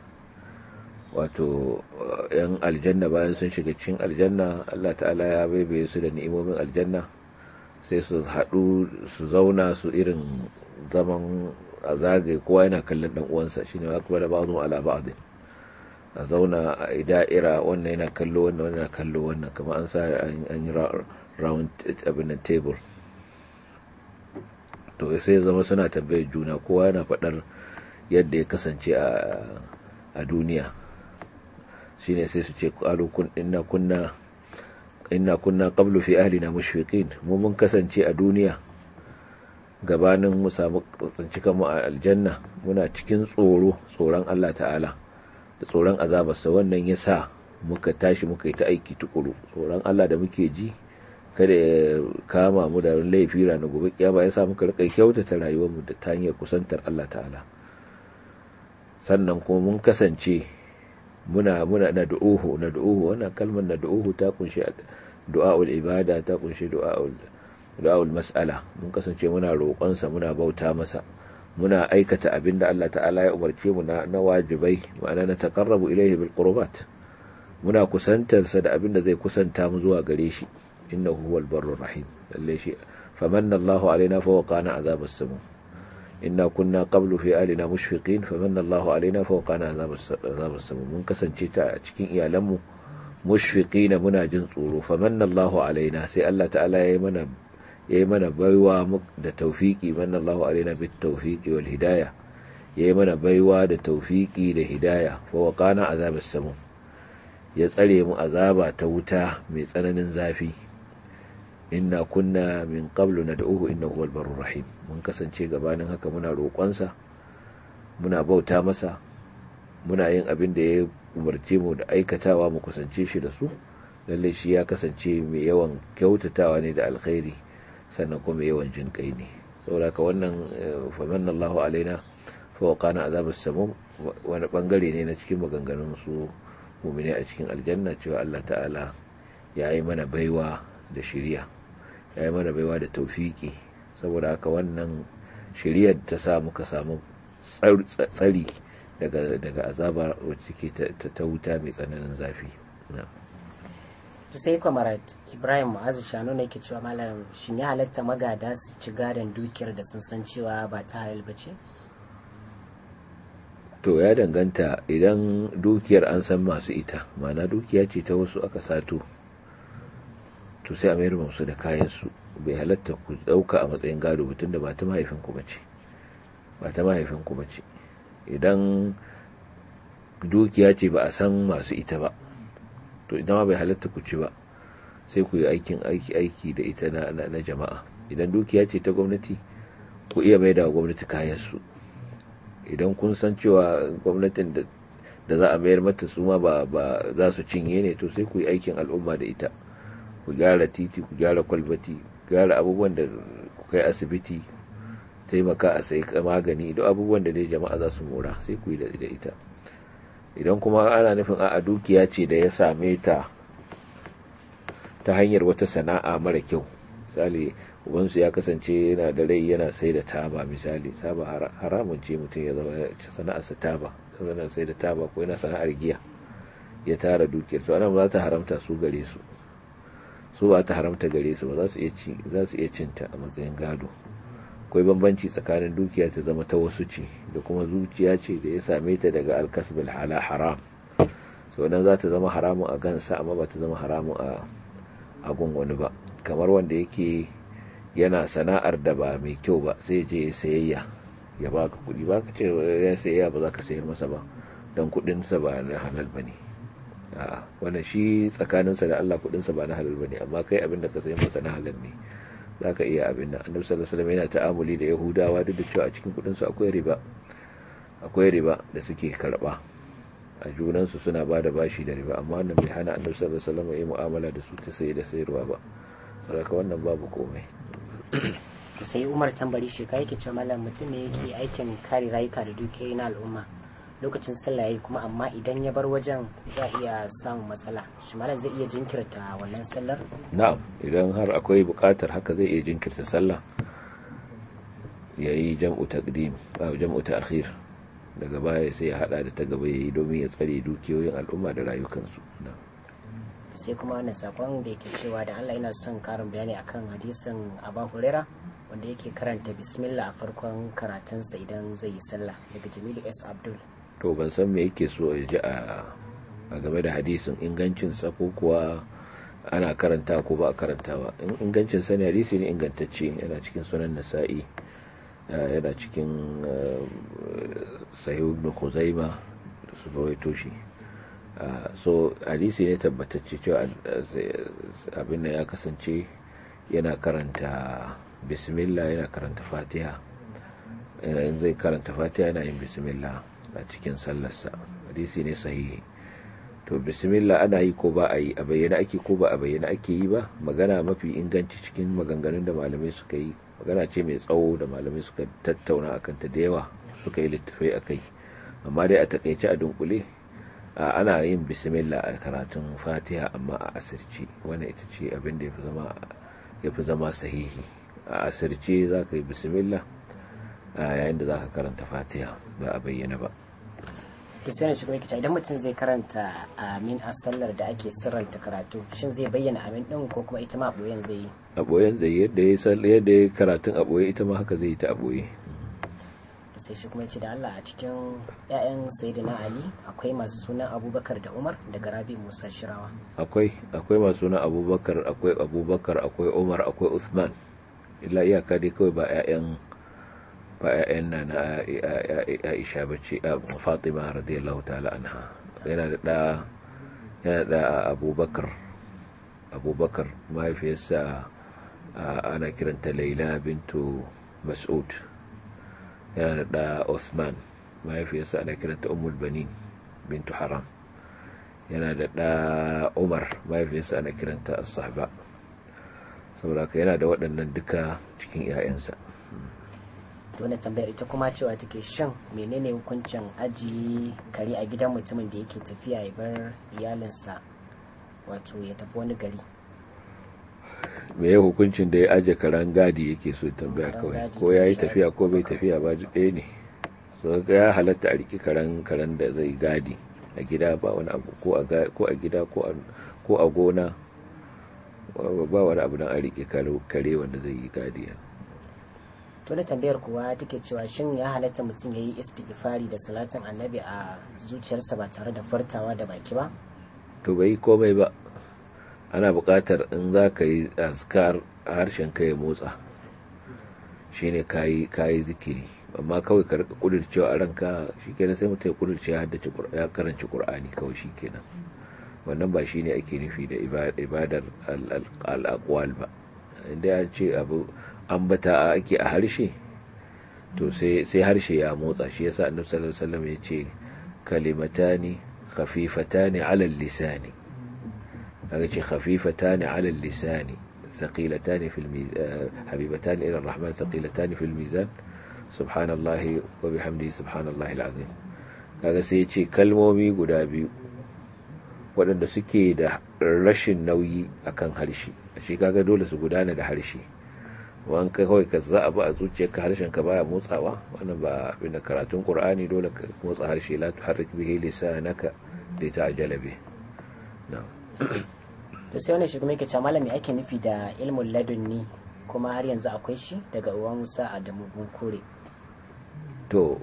wato yan aljanna bayan sun shiga cikin aljanna Allah ta'ala ya baibaye su da ni'imomin aljanna sai su haɗu su zauna su irin zaman a zagaye kowa yana kallon dan uwansa shine wa kuma da ba'dhu ala ba'd a zauna a da'ira wannan yana kallo wannan wannan yana kallo wannan kamar an sa an yi round abin table to sai zama suna tambayar juna kowa yana faɗar yadda ya kasance a duniya shine sai su ce qalu kun inna kunna inna kunna qablu fi ahlina mushfiqin mu mun kasance a duniya gabanin mu samu tsinci kanmu a aljanna muna cikin tsoro tsoron Allah ta'ala da tsoron azabarsa wannan ya sa muka tashi muka yi ta aiki tukuru tsoron Allah da muke ji kada ya kama mu da laifi ranar gobe kiyama ya sa muka rika kyautata rayuwarmu da ta hanyar kusantar Allah ta'ala sannan kuma mun kasance muna muna na du'uhu na du'uhu wannan kalmar na du'uhu ta kunshi du'a'ul ibada ta kunshi du'a'ul du'a'ul mas'ala mun kasance muna roƙonsa muna bauta masa muna aikata abin da Allah ta'ala ya umarce mu na, na wajibai ma'ana na taqarrabu ilayhi bil qurbat muna kusantarsa da abin da zai kusanta mu zuwa gare shi innahu huwal barrur rahim lalle shi famanna Allahu alaina fa waqana azabas samu inna kunna qablu fi alina mushfiqin famanna Allahu alaina fa waqana azabas samu mun kasance ta a cikin iyalanmu mushfiqina muna jin tsoro famanna Allahu alaina sai Allah ta'ala ya yi mana ya yi mana baiwa da taufiki manna Allahu alaina bit tawfiqi wal hidayah ya yi mana baiwa da taufiki da hidaya fa waqana azabas samu ya tsare mu azaba ta wuta mai tsananin zafi inna kunna min qablu nad'uhu innahu huwal barur rahim mun kasance gabanin haka muna roƙonsa muna bauta masa muna yin abin da ya umarce mu da aikatawa mu kusance shi da su lalle shi ya kasance mai yawan kyautatawa ne da alkhairi sannan kuma mai yawan jin kai ne saboda ka wannan famanna Allahu alaina fa waqana azabas samum wani bangare ne na cikin maganganun su mu'mini a cikin aljanna cewa Allah ta'ala ya yi mana baiwa da shiriya ya yi mana baiwa da taufiki saboda haka wannan shiriyar ta sa muka samu tsari daga daga azaba wacce ke ta wuta mai tsananin zafi to sai kwamarat ibrahim mu'azu shanu ne ke cewa malam shin ya halatta magada su ci gadon dukiyar da sun san cewa ba ta halal ba ce to ya danganta idan dukiyar an san masu ita mana dukiya ce ta wasu aka sato to sai a mayar musu da kayansu bai halatta ku dauka a matsayin gado mutum da ba ta mahaifinku ba ce ba ta mahaifinku ba ce idan dukiya ce ba a san masu ita ba to idan ma bai halatta ku ci ba sai ku yi aikin aiki aiki da ita na, na, jama'a idan dukiya ce ta gwamnati ku iya mai da gwamnati kayansu idan kun san cewa gwamnatin da za a mayar mata su ma ba za su cinye ne to sai ku yi aikin al'umma da ita ku gyara titi ku gyara kwalbati gyara abubuwan da ku kai asibiti taimaka a sai magani da abubuwan da dai jama'a za su mora sai ku yi da ita idan kuma ana nufin a dukiya ce da ya same ta ta hanyar wata sana'a mara kyau misali ubansu ya kasance yana da rai yana sai da taba misali taba haramun ce mutum ya zama sana'arsa taba yana sai da taba ko yana sana'ar giya ya tara dukiyar su anan ba za ta haramta su gare su su ba ta haramta gare su ba za su iya cinta a matsayin gado akwai bambanci tsakanin dukiya ta zama ta wasu ce da kuma zuciya ce da ya same ta daga alkasbil hala haram so nan za ta zama haramun a gansa amma ba ta zama haramun a agun wani ba kamar wanda yake yana sana'ar da ba mai kyau ba sai je sayayya ya baka kuɗi baka ce ya sayayya ba za ka sayar masa ba don kuɗinsa ba na halal ba ne wannan shi tsakaninsa da Allah kuɗinsa ba na halal ba ne amma kai abin da ka sayar masa na halal ne za ka iya abin nan annabi sallallahu alaihi wasallam yana ta'amuli da yahudawa duk da cewa a cikin kuɗinsu akwai riba akwai riba da suke karɓa a junansu suna ba da bashi da riba amma wannan bai hana annabi sallallahu alaihi wasallam yi mu'amala da su ta saye da sayarwa ba saboda wannan babu komai to sai umar tambari shi ka yake cewa malam mutum ne yake aikin kare rayuka da dukiyoyi na al'umma lokacin sallah yayi kuma amma idan ya bar wajen za iya samun matsala shi malam zai iya jinkirta wannan sallar na'am idan har akwai buƙatar haka zai iya jinkirta sallah yayi jam'u taqdim jam'u ta'khir daga baya sai ya hada da ta gaba yayi domin ya tsare dukiyoyin al'umma da rayukansu na'am sai kuma wannan sakon da yake cewa da Allah yana son karin bayani akan hadisin Abu Huraira wanda yake karanta bismillah a farkon karatunsa idan zai yi sallah daga Jamilu S Abdul to ban san me yake so ya ji a game da hadisin ingancin sa ko kuwa ana karanta ko ba a karantawa in ingancin sa ne hadisi ne ingantacce yana cikin sunan Nasa'i yana cikin Sahih ibn Khuzaimah da su rawaito shi Uh, so hadisi ne tabbatacce cewa abin da ya kasance yana karanta bismillah yana karanta fatiha in zai karanta fatiha yana yin bismillah a cikin sallarsa hadisi ne sahihi to bismillah ana yi ko ba a yi a bayyana ake ko ba a bayyana ake yi ba magana mafi inganci cikin maganganun da malamai suka yi magana ce mai tsawo da malamai suka tattauna akan ta da yawa suka yi littafai akai amma dai a takaice a dunkule ana yin bismillah a karatun fatiha amma a asirce wannan ita ce abin da ya fi zama sahihi a asirce za ka yi bismillah yayin da za ka karanta fatiha ba a bayyana ba kristiyanin shi kuma idan mutum zai karanta amin a sallar da ake sirranta karatu shin zai bayyana amin din ko kuma ita ma a boyen zai yi a boyen zai yadda ya yadda ya karatun a boye ita ma haka zai yi ta a boye sai shi kuma ce da Allah a cikin 'ya'yan sayyidina Ali akwai masu sunan Abubakar da Umar daga Rabi Musa Shirawa akwai akwai masu sunan Abubakar akwai Abubakar akwai Umar akwai Uthman illa iyaka dai kawai ba 'ya'yan ba 'ya'yan na na Aisha bace Fatima radiyallahu ta'ala anha yana da da yana da Abubakar Abubakar mahaifiyarsa ana kiranta Laila bintu Mas'ud yana da Osman mahaifiyarsa ana kiranta ummul banin bintu haram yana da ɗa umar mahaifiyarsa ana kiranta as-sahba saboda yana da waɗannan duka cikin 'ya'yansa wani tambayar ita kuma cewa take shan menene hukuncin ajiye kare a gidan mutumin da yake tafiya ya bar iyalinsa wato ya tafi wani gari me ya hukuncin da ya aje karen gadi yake so tambaya kawai ko ya yi tafiya ko bai tafiya ba duk ɗaya ne so ya halatta a riki karen karen da zai gadi a gida ba wani abu ko a gida ko a gona ba wani abu don a riki kare wanda zai yi gadi to da tambayar kuwa take cewa shin ya halatta mutum ya yi istighfari da salatin annabi a zuciyarsa ba tare da fartawa da baki ba to bai komai ba ana buƙatar in za ka yi azkar harshen ka ya motsa shine kayi kayi zikiri amma kawai ka rika kudircewa a ranka shikenan sai mutum ya kudirce ya haddace ya karanci qur'ani kawai shikenan wannan ba shine ake nufi da ibadar al-aqwal ba inda ya ce abu ambata ake a harshe to sai harshe ya motsa shi yasa annabi sallallahu alaihi wasallam ya ce kalimatani khafifatani ala lisani kaga ce khafifatani ala lisani thaqilatani fil mizan habibatani ila arrahman thaqilatani fil mizan subhanallahi wa bihamdihi subhanallahi alazim kaga sai ya ce kalmomi guda biyu waɗanda suke da rashin nauyi akan harshe shi kaga dole su gudana da harshe wan kai kawai ka za a ba a zuciyarka harshen ka baya motsawa wannan ba abin da karatun qur'ani dole ka motsa harshe la tuharrik bihi lisanaka li ta'jala bih na'am to sai wannan shi kuma yake cewa malami ake nufi da ilmul ladunni kuma har yanzu akwai shi daga uwa Musa Adamu Bunkure to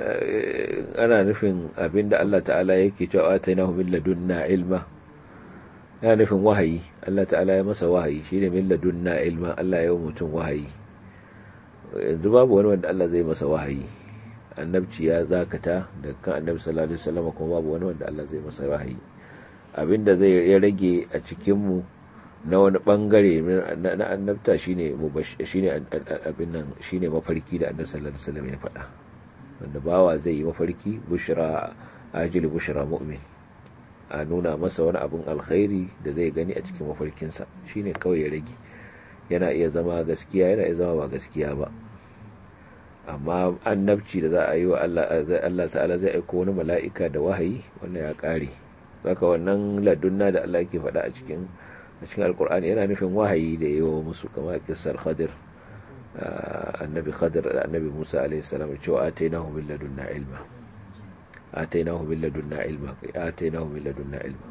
ana nufin abinda Allah ta'ala yake cewa atainahu min ladunna ilma yana nufin wahayi Allah ta'ala ya masa wahayi shine min ladunna ilma Allah ya mutum wahayi yanzu babu wani wanda Allah zai masa wahayi annabci ya zakata da kan annabi sallallahu alaihi wasallam kuma babu wani wanda Allah zai masa wahayi abinda zai ya rage a cikin mu na wani bangare na annabta shine shine abin nan shine mafarki da annabi sallallahu alaihi wasallam ya faɗa wanda bawa zai yi mafarki bushra ajili bushra mu'min a nuna masa wani abin alkhairi da zai gani a cikin mafarkinsa shine kawai ya rage yana iya zama gaskiya yana iya zama ba gaskiya ba amma annabci da za a yi wa Allah ta'ala zai aiko wani mala'ika da wahayi wannan ya kare saka wannan ladunna da Allah yake faɗa a cikin a cikin alkur'ani yana nufin wahayi da yawa musu kamar kissar khadir annabi khadir da annabi musa alaihi salam cewa atainahu min ladunna ilma atainahu min ladunna ilma atainahu min ladunna ilma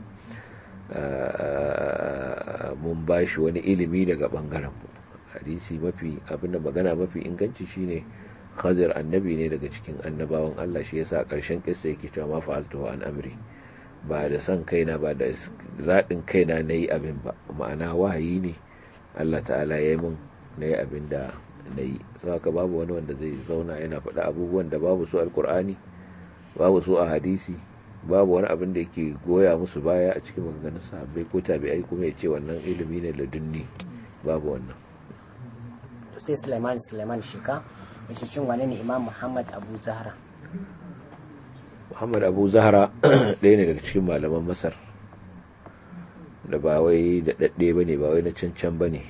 mun bashi wani ilimi daga bangaren mu hadisi mafi abinda magana mafi inganci shine khadir annabi ne daga cikin annabawan Allah shi yasa karshen kissa yake cewa ma fa'altu an amri ba da san kaina ba da zaɗin kaina na yi abin ba ma'ana wahayi ne Allah ta'ala ya yi mun na yi abin da na yi saka babu wani wanda zai zauna yana faɗa abubuwan da babu su alkur'ani babu su a hadisi babu wani abin da yake goya musu baya a cikin maganganun sahabbai ko tabi'ai kuma ya ce wannan ilimi ne ladunni babu wannan to sai Sulaiman Sulaiman Shika yace cin wani ne Imam Muhammad Abu Zahra Muhammad Abu Zahra ɗaya ne daga cikin malaman Masar da ba wai da dadde bane ba wai na cancan bane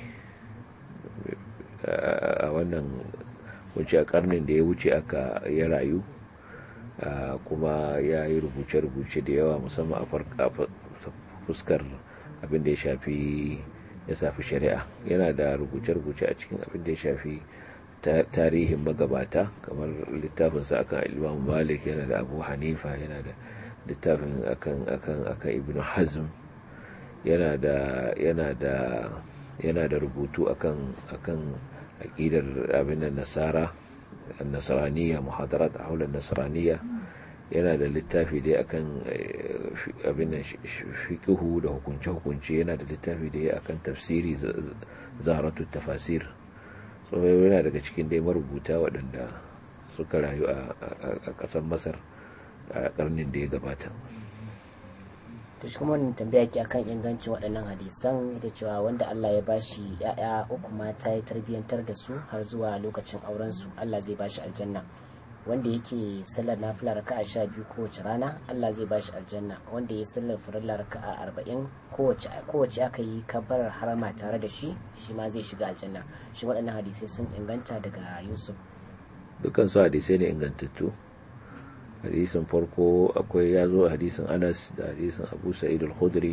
a wannan wuce a karnin da ya wuce aka ya rayu kuma ya yi rubuce-rubuce da yawa musamman a fuskar abin da ya shafi ya shafi shari'a yana da rubuce-rubuce a cikin abin da ya shafi tarihin magabata kamar littafinsa akan imam malik yana da abu hanifa yana da littafin akan akan akan ibn hazm yana da yana da yana da rubutu akan akan aqidar abin nasara nasraniya muhadarat haula nasraniya yana da littafi dai akan abin fiqhu da hukunce hukunce yana da littafi dai akan tafsiri zaharatu tafasir so yana daga cikin dai marubuta waɗanda suka rayu a ƙasar masar a ƙarnin da ya gabata to shi kuma wannan tambaya ke akan ingancin waɗannan hadisan ita cewa wanda Allah ya bashi ya'ya uku mata ya tarbiyyantar da su har zuwa lokacin auren su Allah zai bashi aljanna wanda yake sallar nafila raka'a sha biyu kowace rana Allah zai bashi aljanna wanda ya sallar farilla raka'a arba'in kowace kowace aka yi kabbarar harama tare da shi shi ma zai shiga aljanna shi waɗannan hadisai sun inganta daga Yusuf dukkan su hadisai ne ingantattu hadisin farko akwai ya zo hadisin Anas da hadisin Abu Sa'id al-Khudri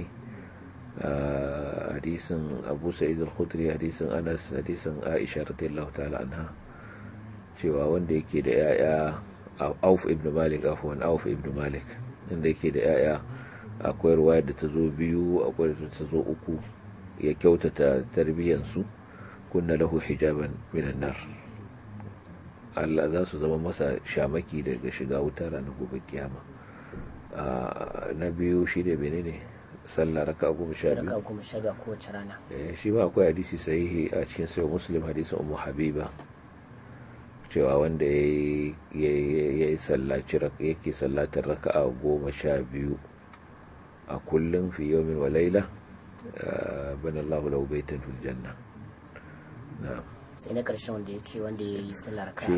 hadisin Abu Sa'id al-Khudri hadisin Anas hadisin Aisha radiyallahu ta'ala anha cewa wanda yake da yaya auf ibn malik afwan auf ibn malik inda yake da yaya akwai ruwaya da ta zo biyu akwai da ta zo uku ya kyautata tarbiyyansu kunna lahu hijaban minan nar Allah za su zama masa shamaki daga shiga wuta ranar gobe kiyama na biyu shi ne menene sallah raka goma sha biyu raka'a goma sha biyu kowace rana shi ba akwai hadisi sahihi a cikin sayo muslim hadisin ummu habiba cewa wanda ya yi sallaci yake sallatar raka'a goma sha biyu a kullum fi yomin wa laila bana Allahu lahu baitan fil janna sai na ƙarshen wanda ya ce wanda ya yi sallar ka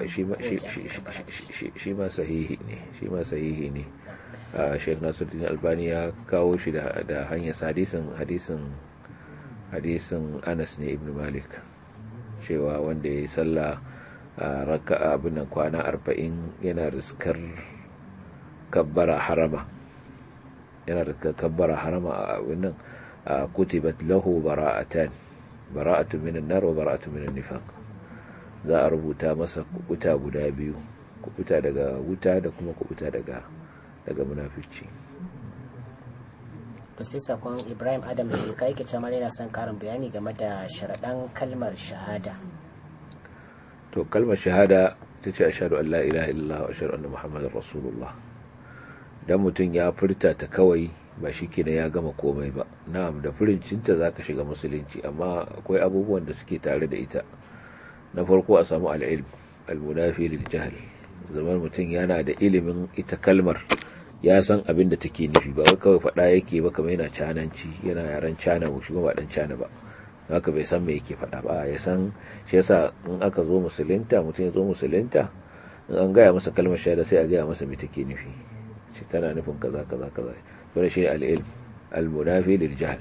shi ma sahihi ne shi ma sahihi ne Sheikh Nasiruddin Albani ya kawo shi da hanyar hadisin hadisin hadisin Anas ne Ibn Malik cewa wanda ya yi sallah a raka'a abin nan kwana arba'in yana riskar kabbara harama yana riskar kabbara harama a abin nan a kutibat lahu bara'atan bara'atu minan nar wa bara'atu minan nifaq za a rubuta masa kubuta guda biyu kubuta daga wuta da kuma kubuta daga daga munafici to sai sakon Ibrahim Adam shi kai ke cewa yana son karin bayani game da sharaɗan kalmar shahada to kalmar shahada ta ce ashadu an la ilaha illallah wa ashadu anna muhammadar rasulullah dan mutum ya furta ta kawai ba shi kenan ya gama komai ba na'am da furincinta za ka shiga musulunci amma akwai abubuwan da suke tare da ita na farko a samu al'ilm al-munafi lil jahl zaman mutum yana da ilimin ita kalmar ya san abin da take nufi ba wai kawai faɗa yake ba kamar yana cananci yana yaren cana ba shi ba dan cana ba haka bai san me yake faɗa ba ya san shi yasa in aka zo musulunta mutum ya zo musulunta in an gaya masa kalmar shahada sai a gaya masa me take nufi shi tana nufin kaza kaza kaza wani shi al-ilm al-munafi lil jahl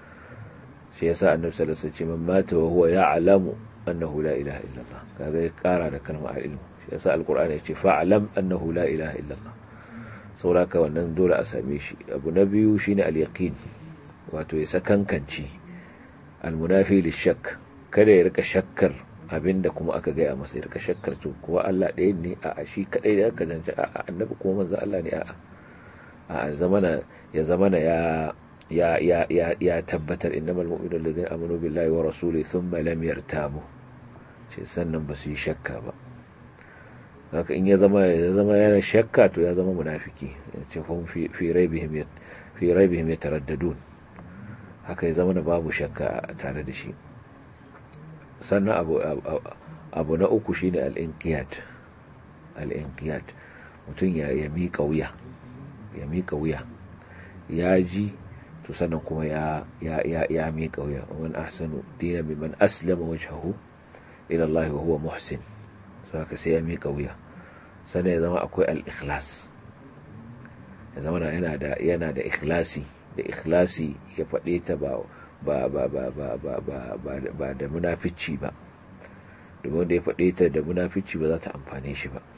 shi yasa annabi sallallahu alaihi wasallam man mata wa huwa ya'lamu annahu la ilaha illallah kaga ya kara da kalmar al-ilm shi yasa al-qur'ani ya ce fa'lam annahu la ilaha illallah saboda wannan dole a same shi abu na biyu shine al-yaqin wato ya sakankanci almunafi lishak kada ya rika shakkar abinda kuma aka gaya masa ya rika shakkar to kuwa Allah ɗaya ne a shi kadai da aka zance a annabi kuma manzo Allah ne a a zamana ya zamana ya ya ya ya ya tabbatar innamal mu'minuna allazina amanu billahi wa rasulihi thumma lam yartabu shi sannan ba su yi shakka ba haka in ya zama ya zama yana shakka to ya zama munafiki ce hum fi fi raibihim fi raibihim yataraddadun haka ya zama da babu shakka tare da shi sannan abu, abu, na uku shine al-inqiyad al-inqiyad mutum ya ya miƙa wuya ya miƙa wuya ya ji to sannan kuma ya ya ya, ya miƙa wuya man ahsanu dinan mimman aslama wajhahu ila Allah wa huwa muhsin so haka sai ya miƙa wuya sannan ya zama akwai al-ikhlas ya zama yana da yana da ikhlasi da ikhlasi ya faɗe ta ba ba ba ba ba ba ba ba ba da munafici ba domin wanda ya faɗe ta da munafici ba za ta amfane shi ba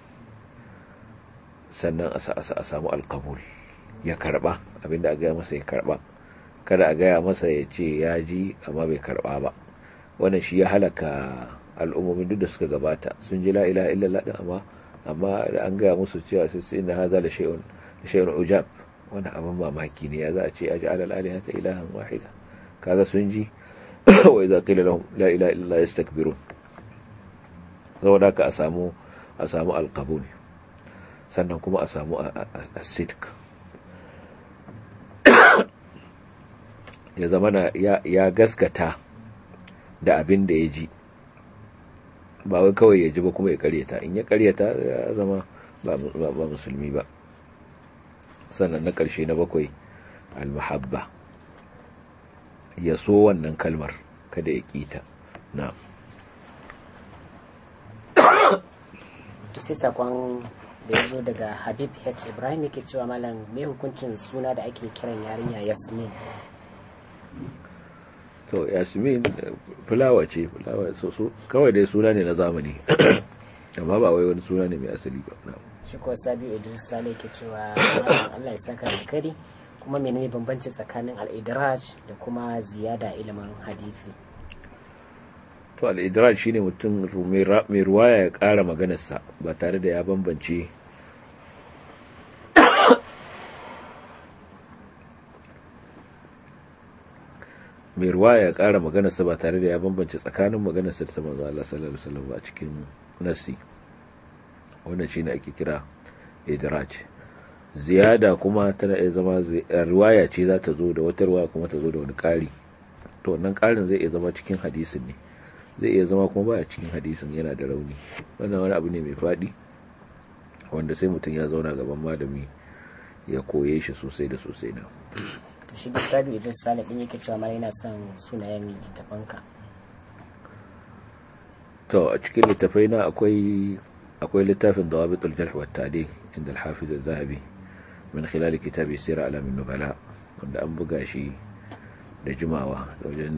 sannan a samu alkabul ya karba abinda a gaya masa ya karba kada a gaya masa ya ce ya ji amma bai karba ba wannan shi ya halaka al'ummomin duk da suka gabata sun ji la ilaha illallah din amma amma da an gaya musu cewa sai sai inna hadha la shay'un shay'un ujab wani abin mamaki ne ya za a ce a ji alal alihata ilahan wahida kaga sun ji wa idza qila lahum la ilaha illallah yastakbirun saboda ka a samu a samu alqabul sannan kuma a samu as-sidq ya zama ya gaskata da abin da ya ji ba wai kawai ya ji ba kuma ya karyata in ya karyata ya zama ba musulmi ba sannan na ƙarshe na bakwai almahabba ya so wannan kalmar kada ya kita na to sai sakon da ya zo daga habib h ibrahim yake cewa malam mai hukuncin suna da ake kiran yarinya yasmin to yasmin fulawa ce fulawa so kawai dai suna ne na zamani amma ba wai wani suna ne mai asali ba shi kuwa sabi idris sale yake cewa malam allah ya saka alkari kuma menene bambanci tsakanin al-idraj da kuma ziyada ilimin hadisi to al-idraj shine mutum mai ruwaya ya ƙara maganarsa ba tare da ya bambance mai ruwaya ya ƙara maganarsa ba tare da ya bambance tsakanin maganarsa da ta manzo Allah sallallahu alaihi wasallam ba cikin nassi wannan shine ake kira idraj ziyada kuma tana iya zama riwaya ce za ta zo da wata riwaya kuma ta zo da wani ƙari to wannan ƙarin zai iya zama cikin hadisin ne zai iya zama kuma baya cikin hadisin yana da rauni wannan wani abu ne mai faɗi wanda sai mutum ya zauna gaban malami ya koye shi sosai da sosai na to shi da sabi idris sale din yake cewa mara yana son sunayen littattafanka to a cikin littafai na akwai akwai littafin dawabitul jarh wa ta'dil inda al-hafiz az-zahabi min khilal kitab sir alam an-nubala wanda an buga shi da jimawa wajen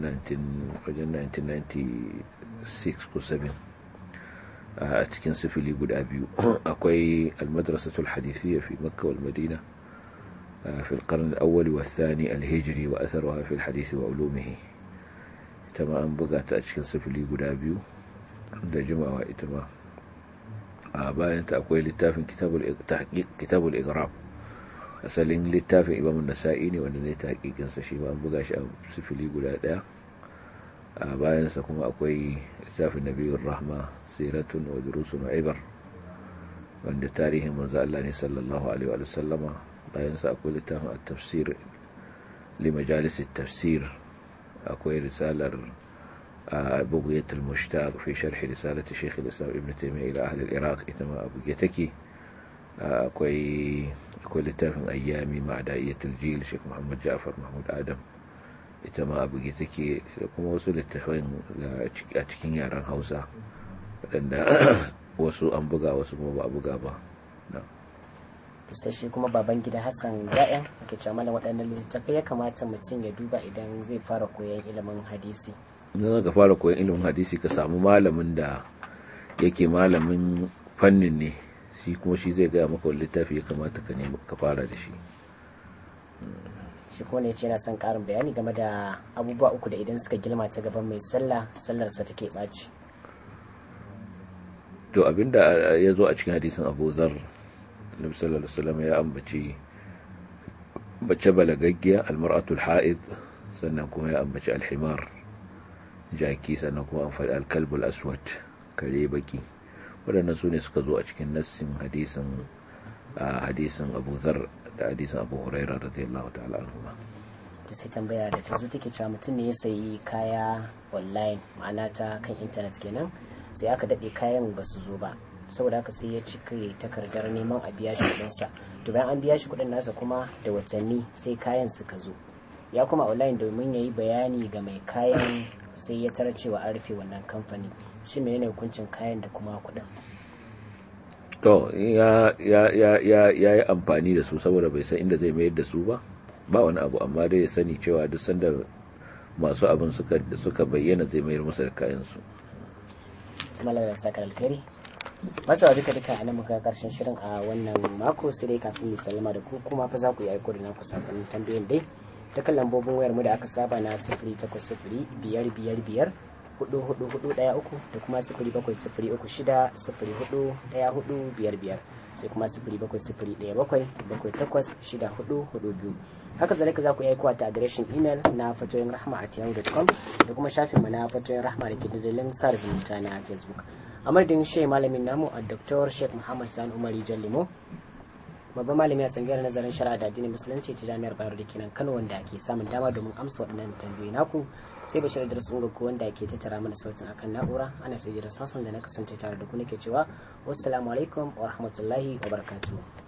1996 ko 7 a cikin sifili guda biyu akwai al-madrasatul hadithiyya fi makka wal madina في القرن الأول والثاني الهجري وأثرها في الحديث وعلومه تما أن بقات أشكن سفلي قدابيو da jimawa ita ma a bayan ta akwai littafin kitabul igrab asalin littafin imam nasa'i ne wanda ne ta hakikinsa shi ma an buga shi a sifili guda daya a bayansa kuma akwai littafin nabiyar rahma siratun wa durusun wa ibar wanda tarihin manzo Allah ne sallallahu alaihi wa sallama bayansa akwai littafin at-tafsir li majalis at-tafsir akwai risalar بغية المشتاق في شرح رسالة شيخ الإسلام ابن تيمية إلى أهل العراق إتما أبغيتك أكوي أكوي لتافن أيامي مع دائية الجيل شيخ محمد جعفر محمود آدم إتما أبغيتك لكم وصل التفين أتكين ياران هوسا لأن wasu an buga wasu kuma ba a buga ba sai shi kuma baban gida hassan ya'yan ke cewa mana waɗannan littattafai ya kamata mutum ya duba idan zai fara koyon ilimin hadisi idan ka fara koyon ilimin hadisi ka samu malamin da yake malamin fannin ne shi kuma shi zai gaya maka wani littafi ya kamata ka nemi ka fara da shi shi kuma ne ce na son karin bayani game da abubuwa uku da idan suka girma ta gaban mai sallah sallarsa take ɓaci to abinda ya zo a cikin hadisin abu zar nabi sallallahu alaihi wasallam ya ambaci bace balagaggiya almar'atul ha'id sannan kuma ya ambaci alhimar jaki sannan kuma an faɗi alkalbul aswad kare baki waɗannan su ne suka zo a cikin nassin hadisin hadisin abu zar da hadisin abu huraira radiyallahu ta'ala anhu to sai tambaya da ta zo take cewa mutum ne ya sayi kaya online ma'ana ta kan intanet kenan sai aka daɗe kayan ba su zo ba saboda haka sai ya cika takardar neman a biya shi kuɗinsa to bayan an biya shi kuɗin nasa kuma da watanni sai kayan suka zo ya kuma online domin ya yi bayani ga mai kayan sai ya tara cewa an rufe wannan kamfani shi menene hukuncin kayan da kuma kuɗin to ya yi amfani da su saboda bai san inda zai mayar da su ba ba wani abu amma dai ya sani cewa duk sanda masu abin suka bayyana zai mayar masa da kayansu malar da sakar alkhairi masu duka duka a nan muka karshen shirin a wannan mako sai dai kafin mu sallama da ku kuma fa za ku yi aiko da naku sakonnin tambayoyin dai ta kan lambobin wayar mu da aka saba na sifiri takwas sifiri biyar biyar biyar hudu hudu hudu daya uku da kuma sifiri bakwai sifiri uku shida sifiri hudu daya hudu biyar biyar sai kuma sifiri bakwai sifiri daya bakwai bakwai takwas shida hudu hudu biyu haka zalika za ku yi aikowa ta adireshin imel na fatoyin rahma a yahoo.com da kuma shafin mu na fatoyin rahma da ke dandalin sa zumunta na facebook a madadin shi malamin namu a dr sheikh muhammad sani umari jallimo babban malami a tsangiyar nazarin shari'a da addinin musulunci ta jami'ar bayero da kenan kano wanda ke samun dama domin amsa waɗannan tambayoyi naku sai bashir da rasu gogo wanda ke tattara mana sautin akan na'ura ana sai jiran sassan da na kasance tare da ku nake cewa wassalamu alaikum wa rahmatullahi wa barakatuhu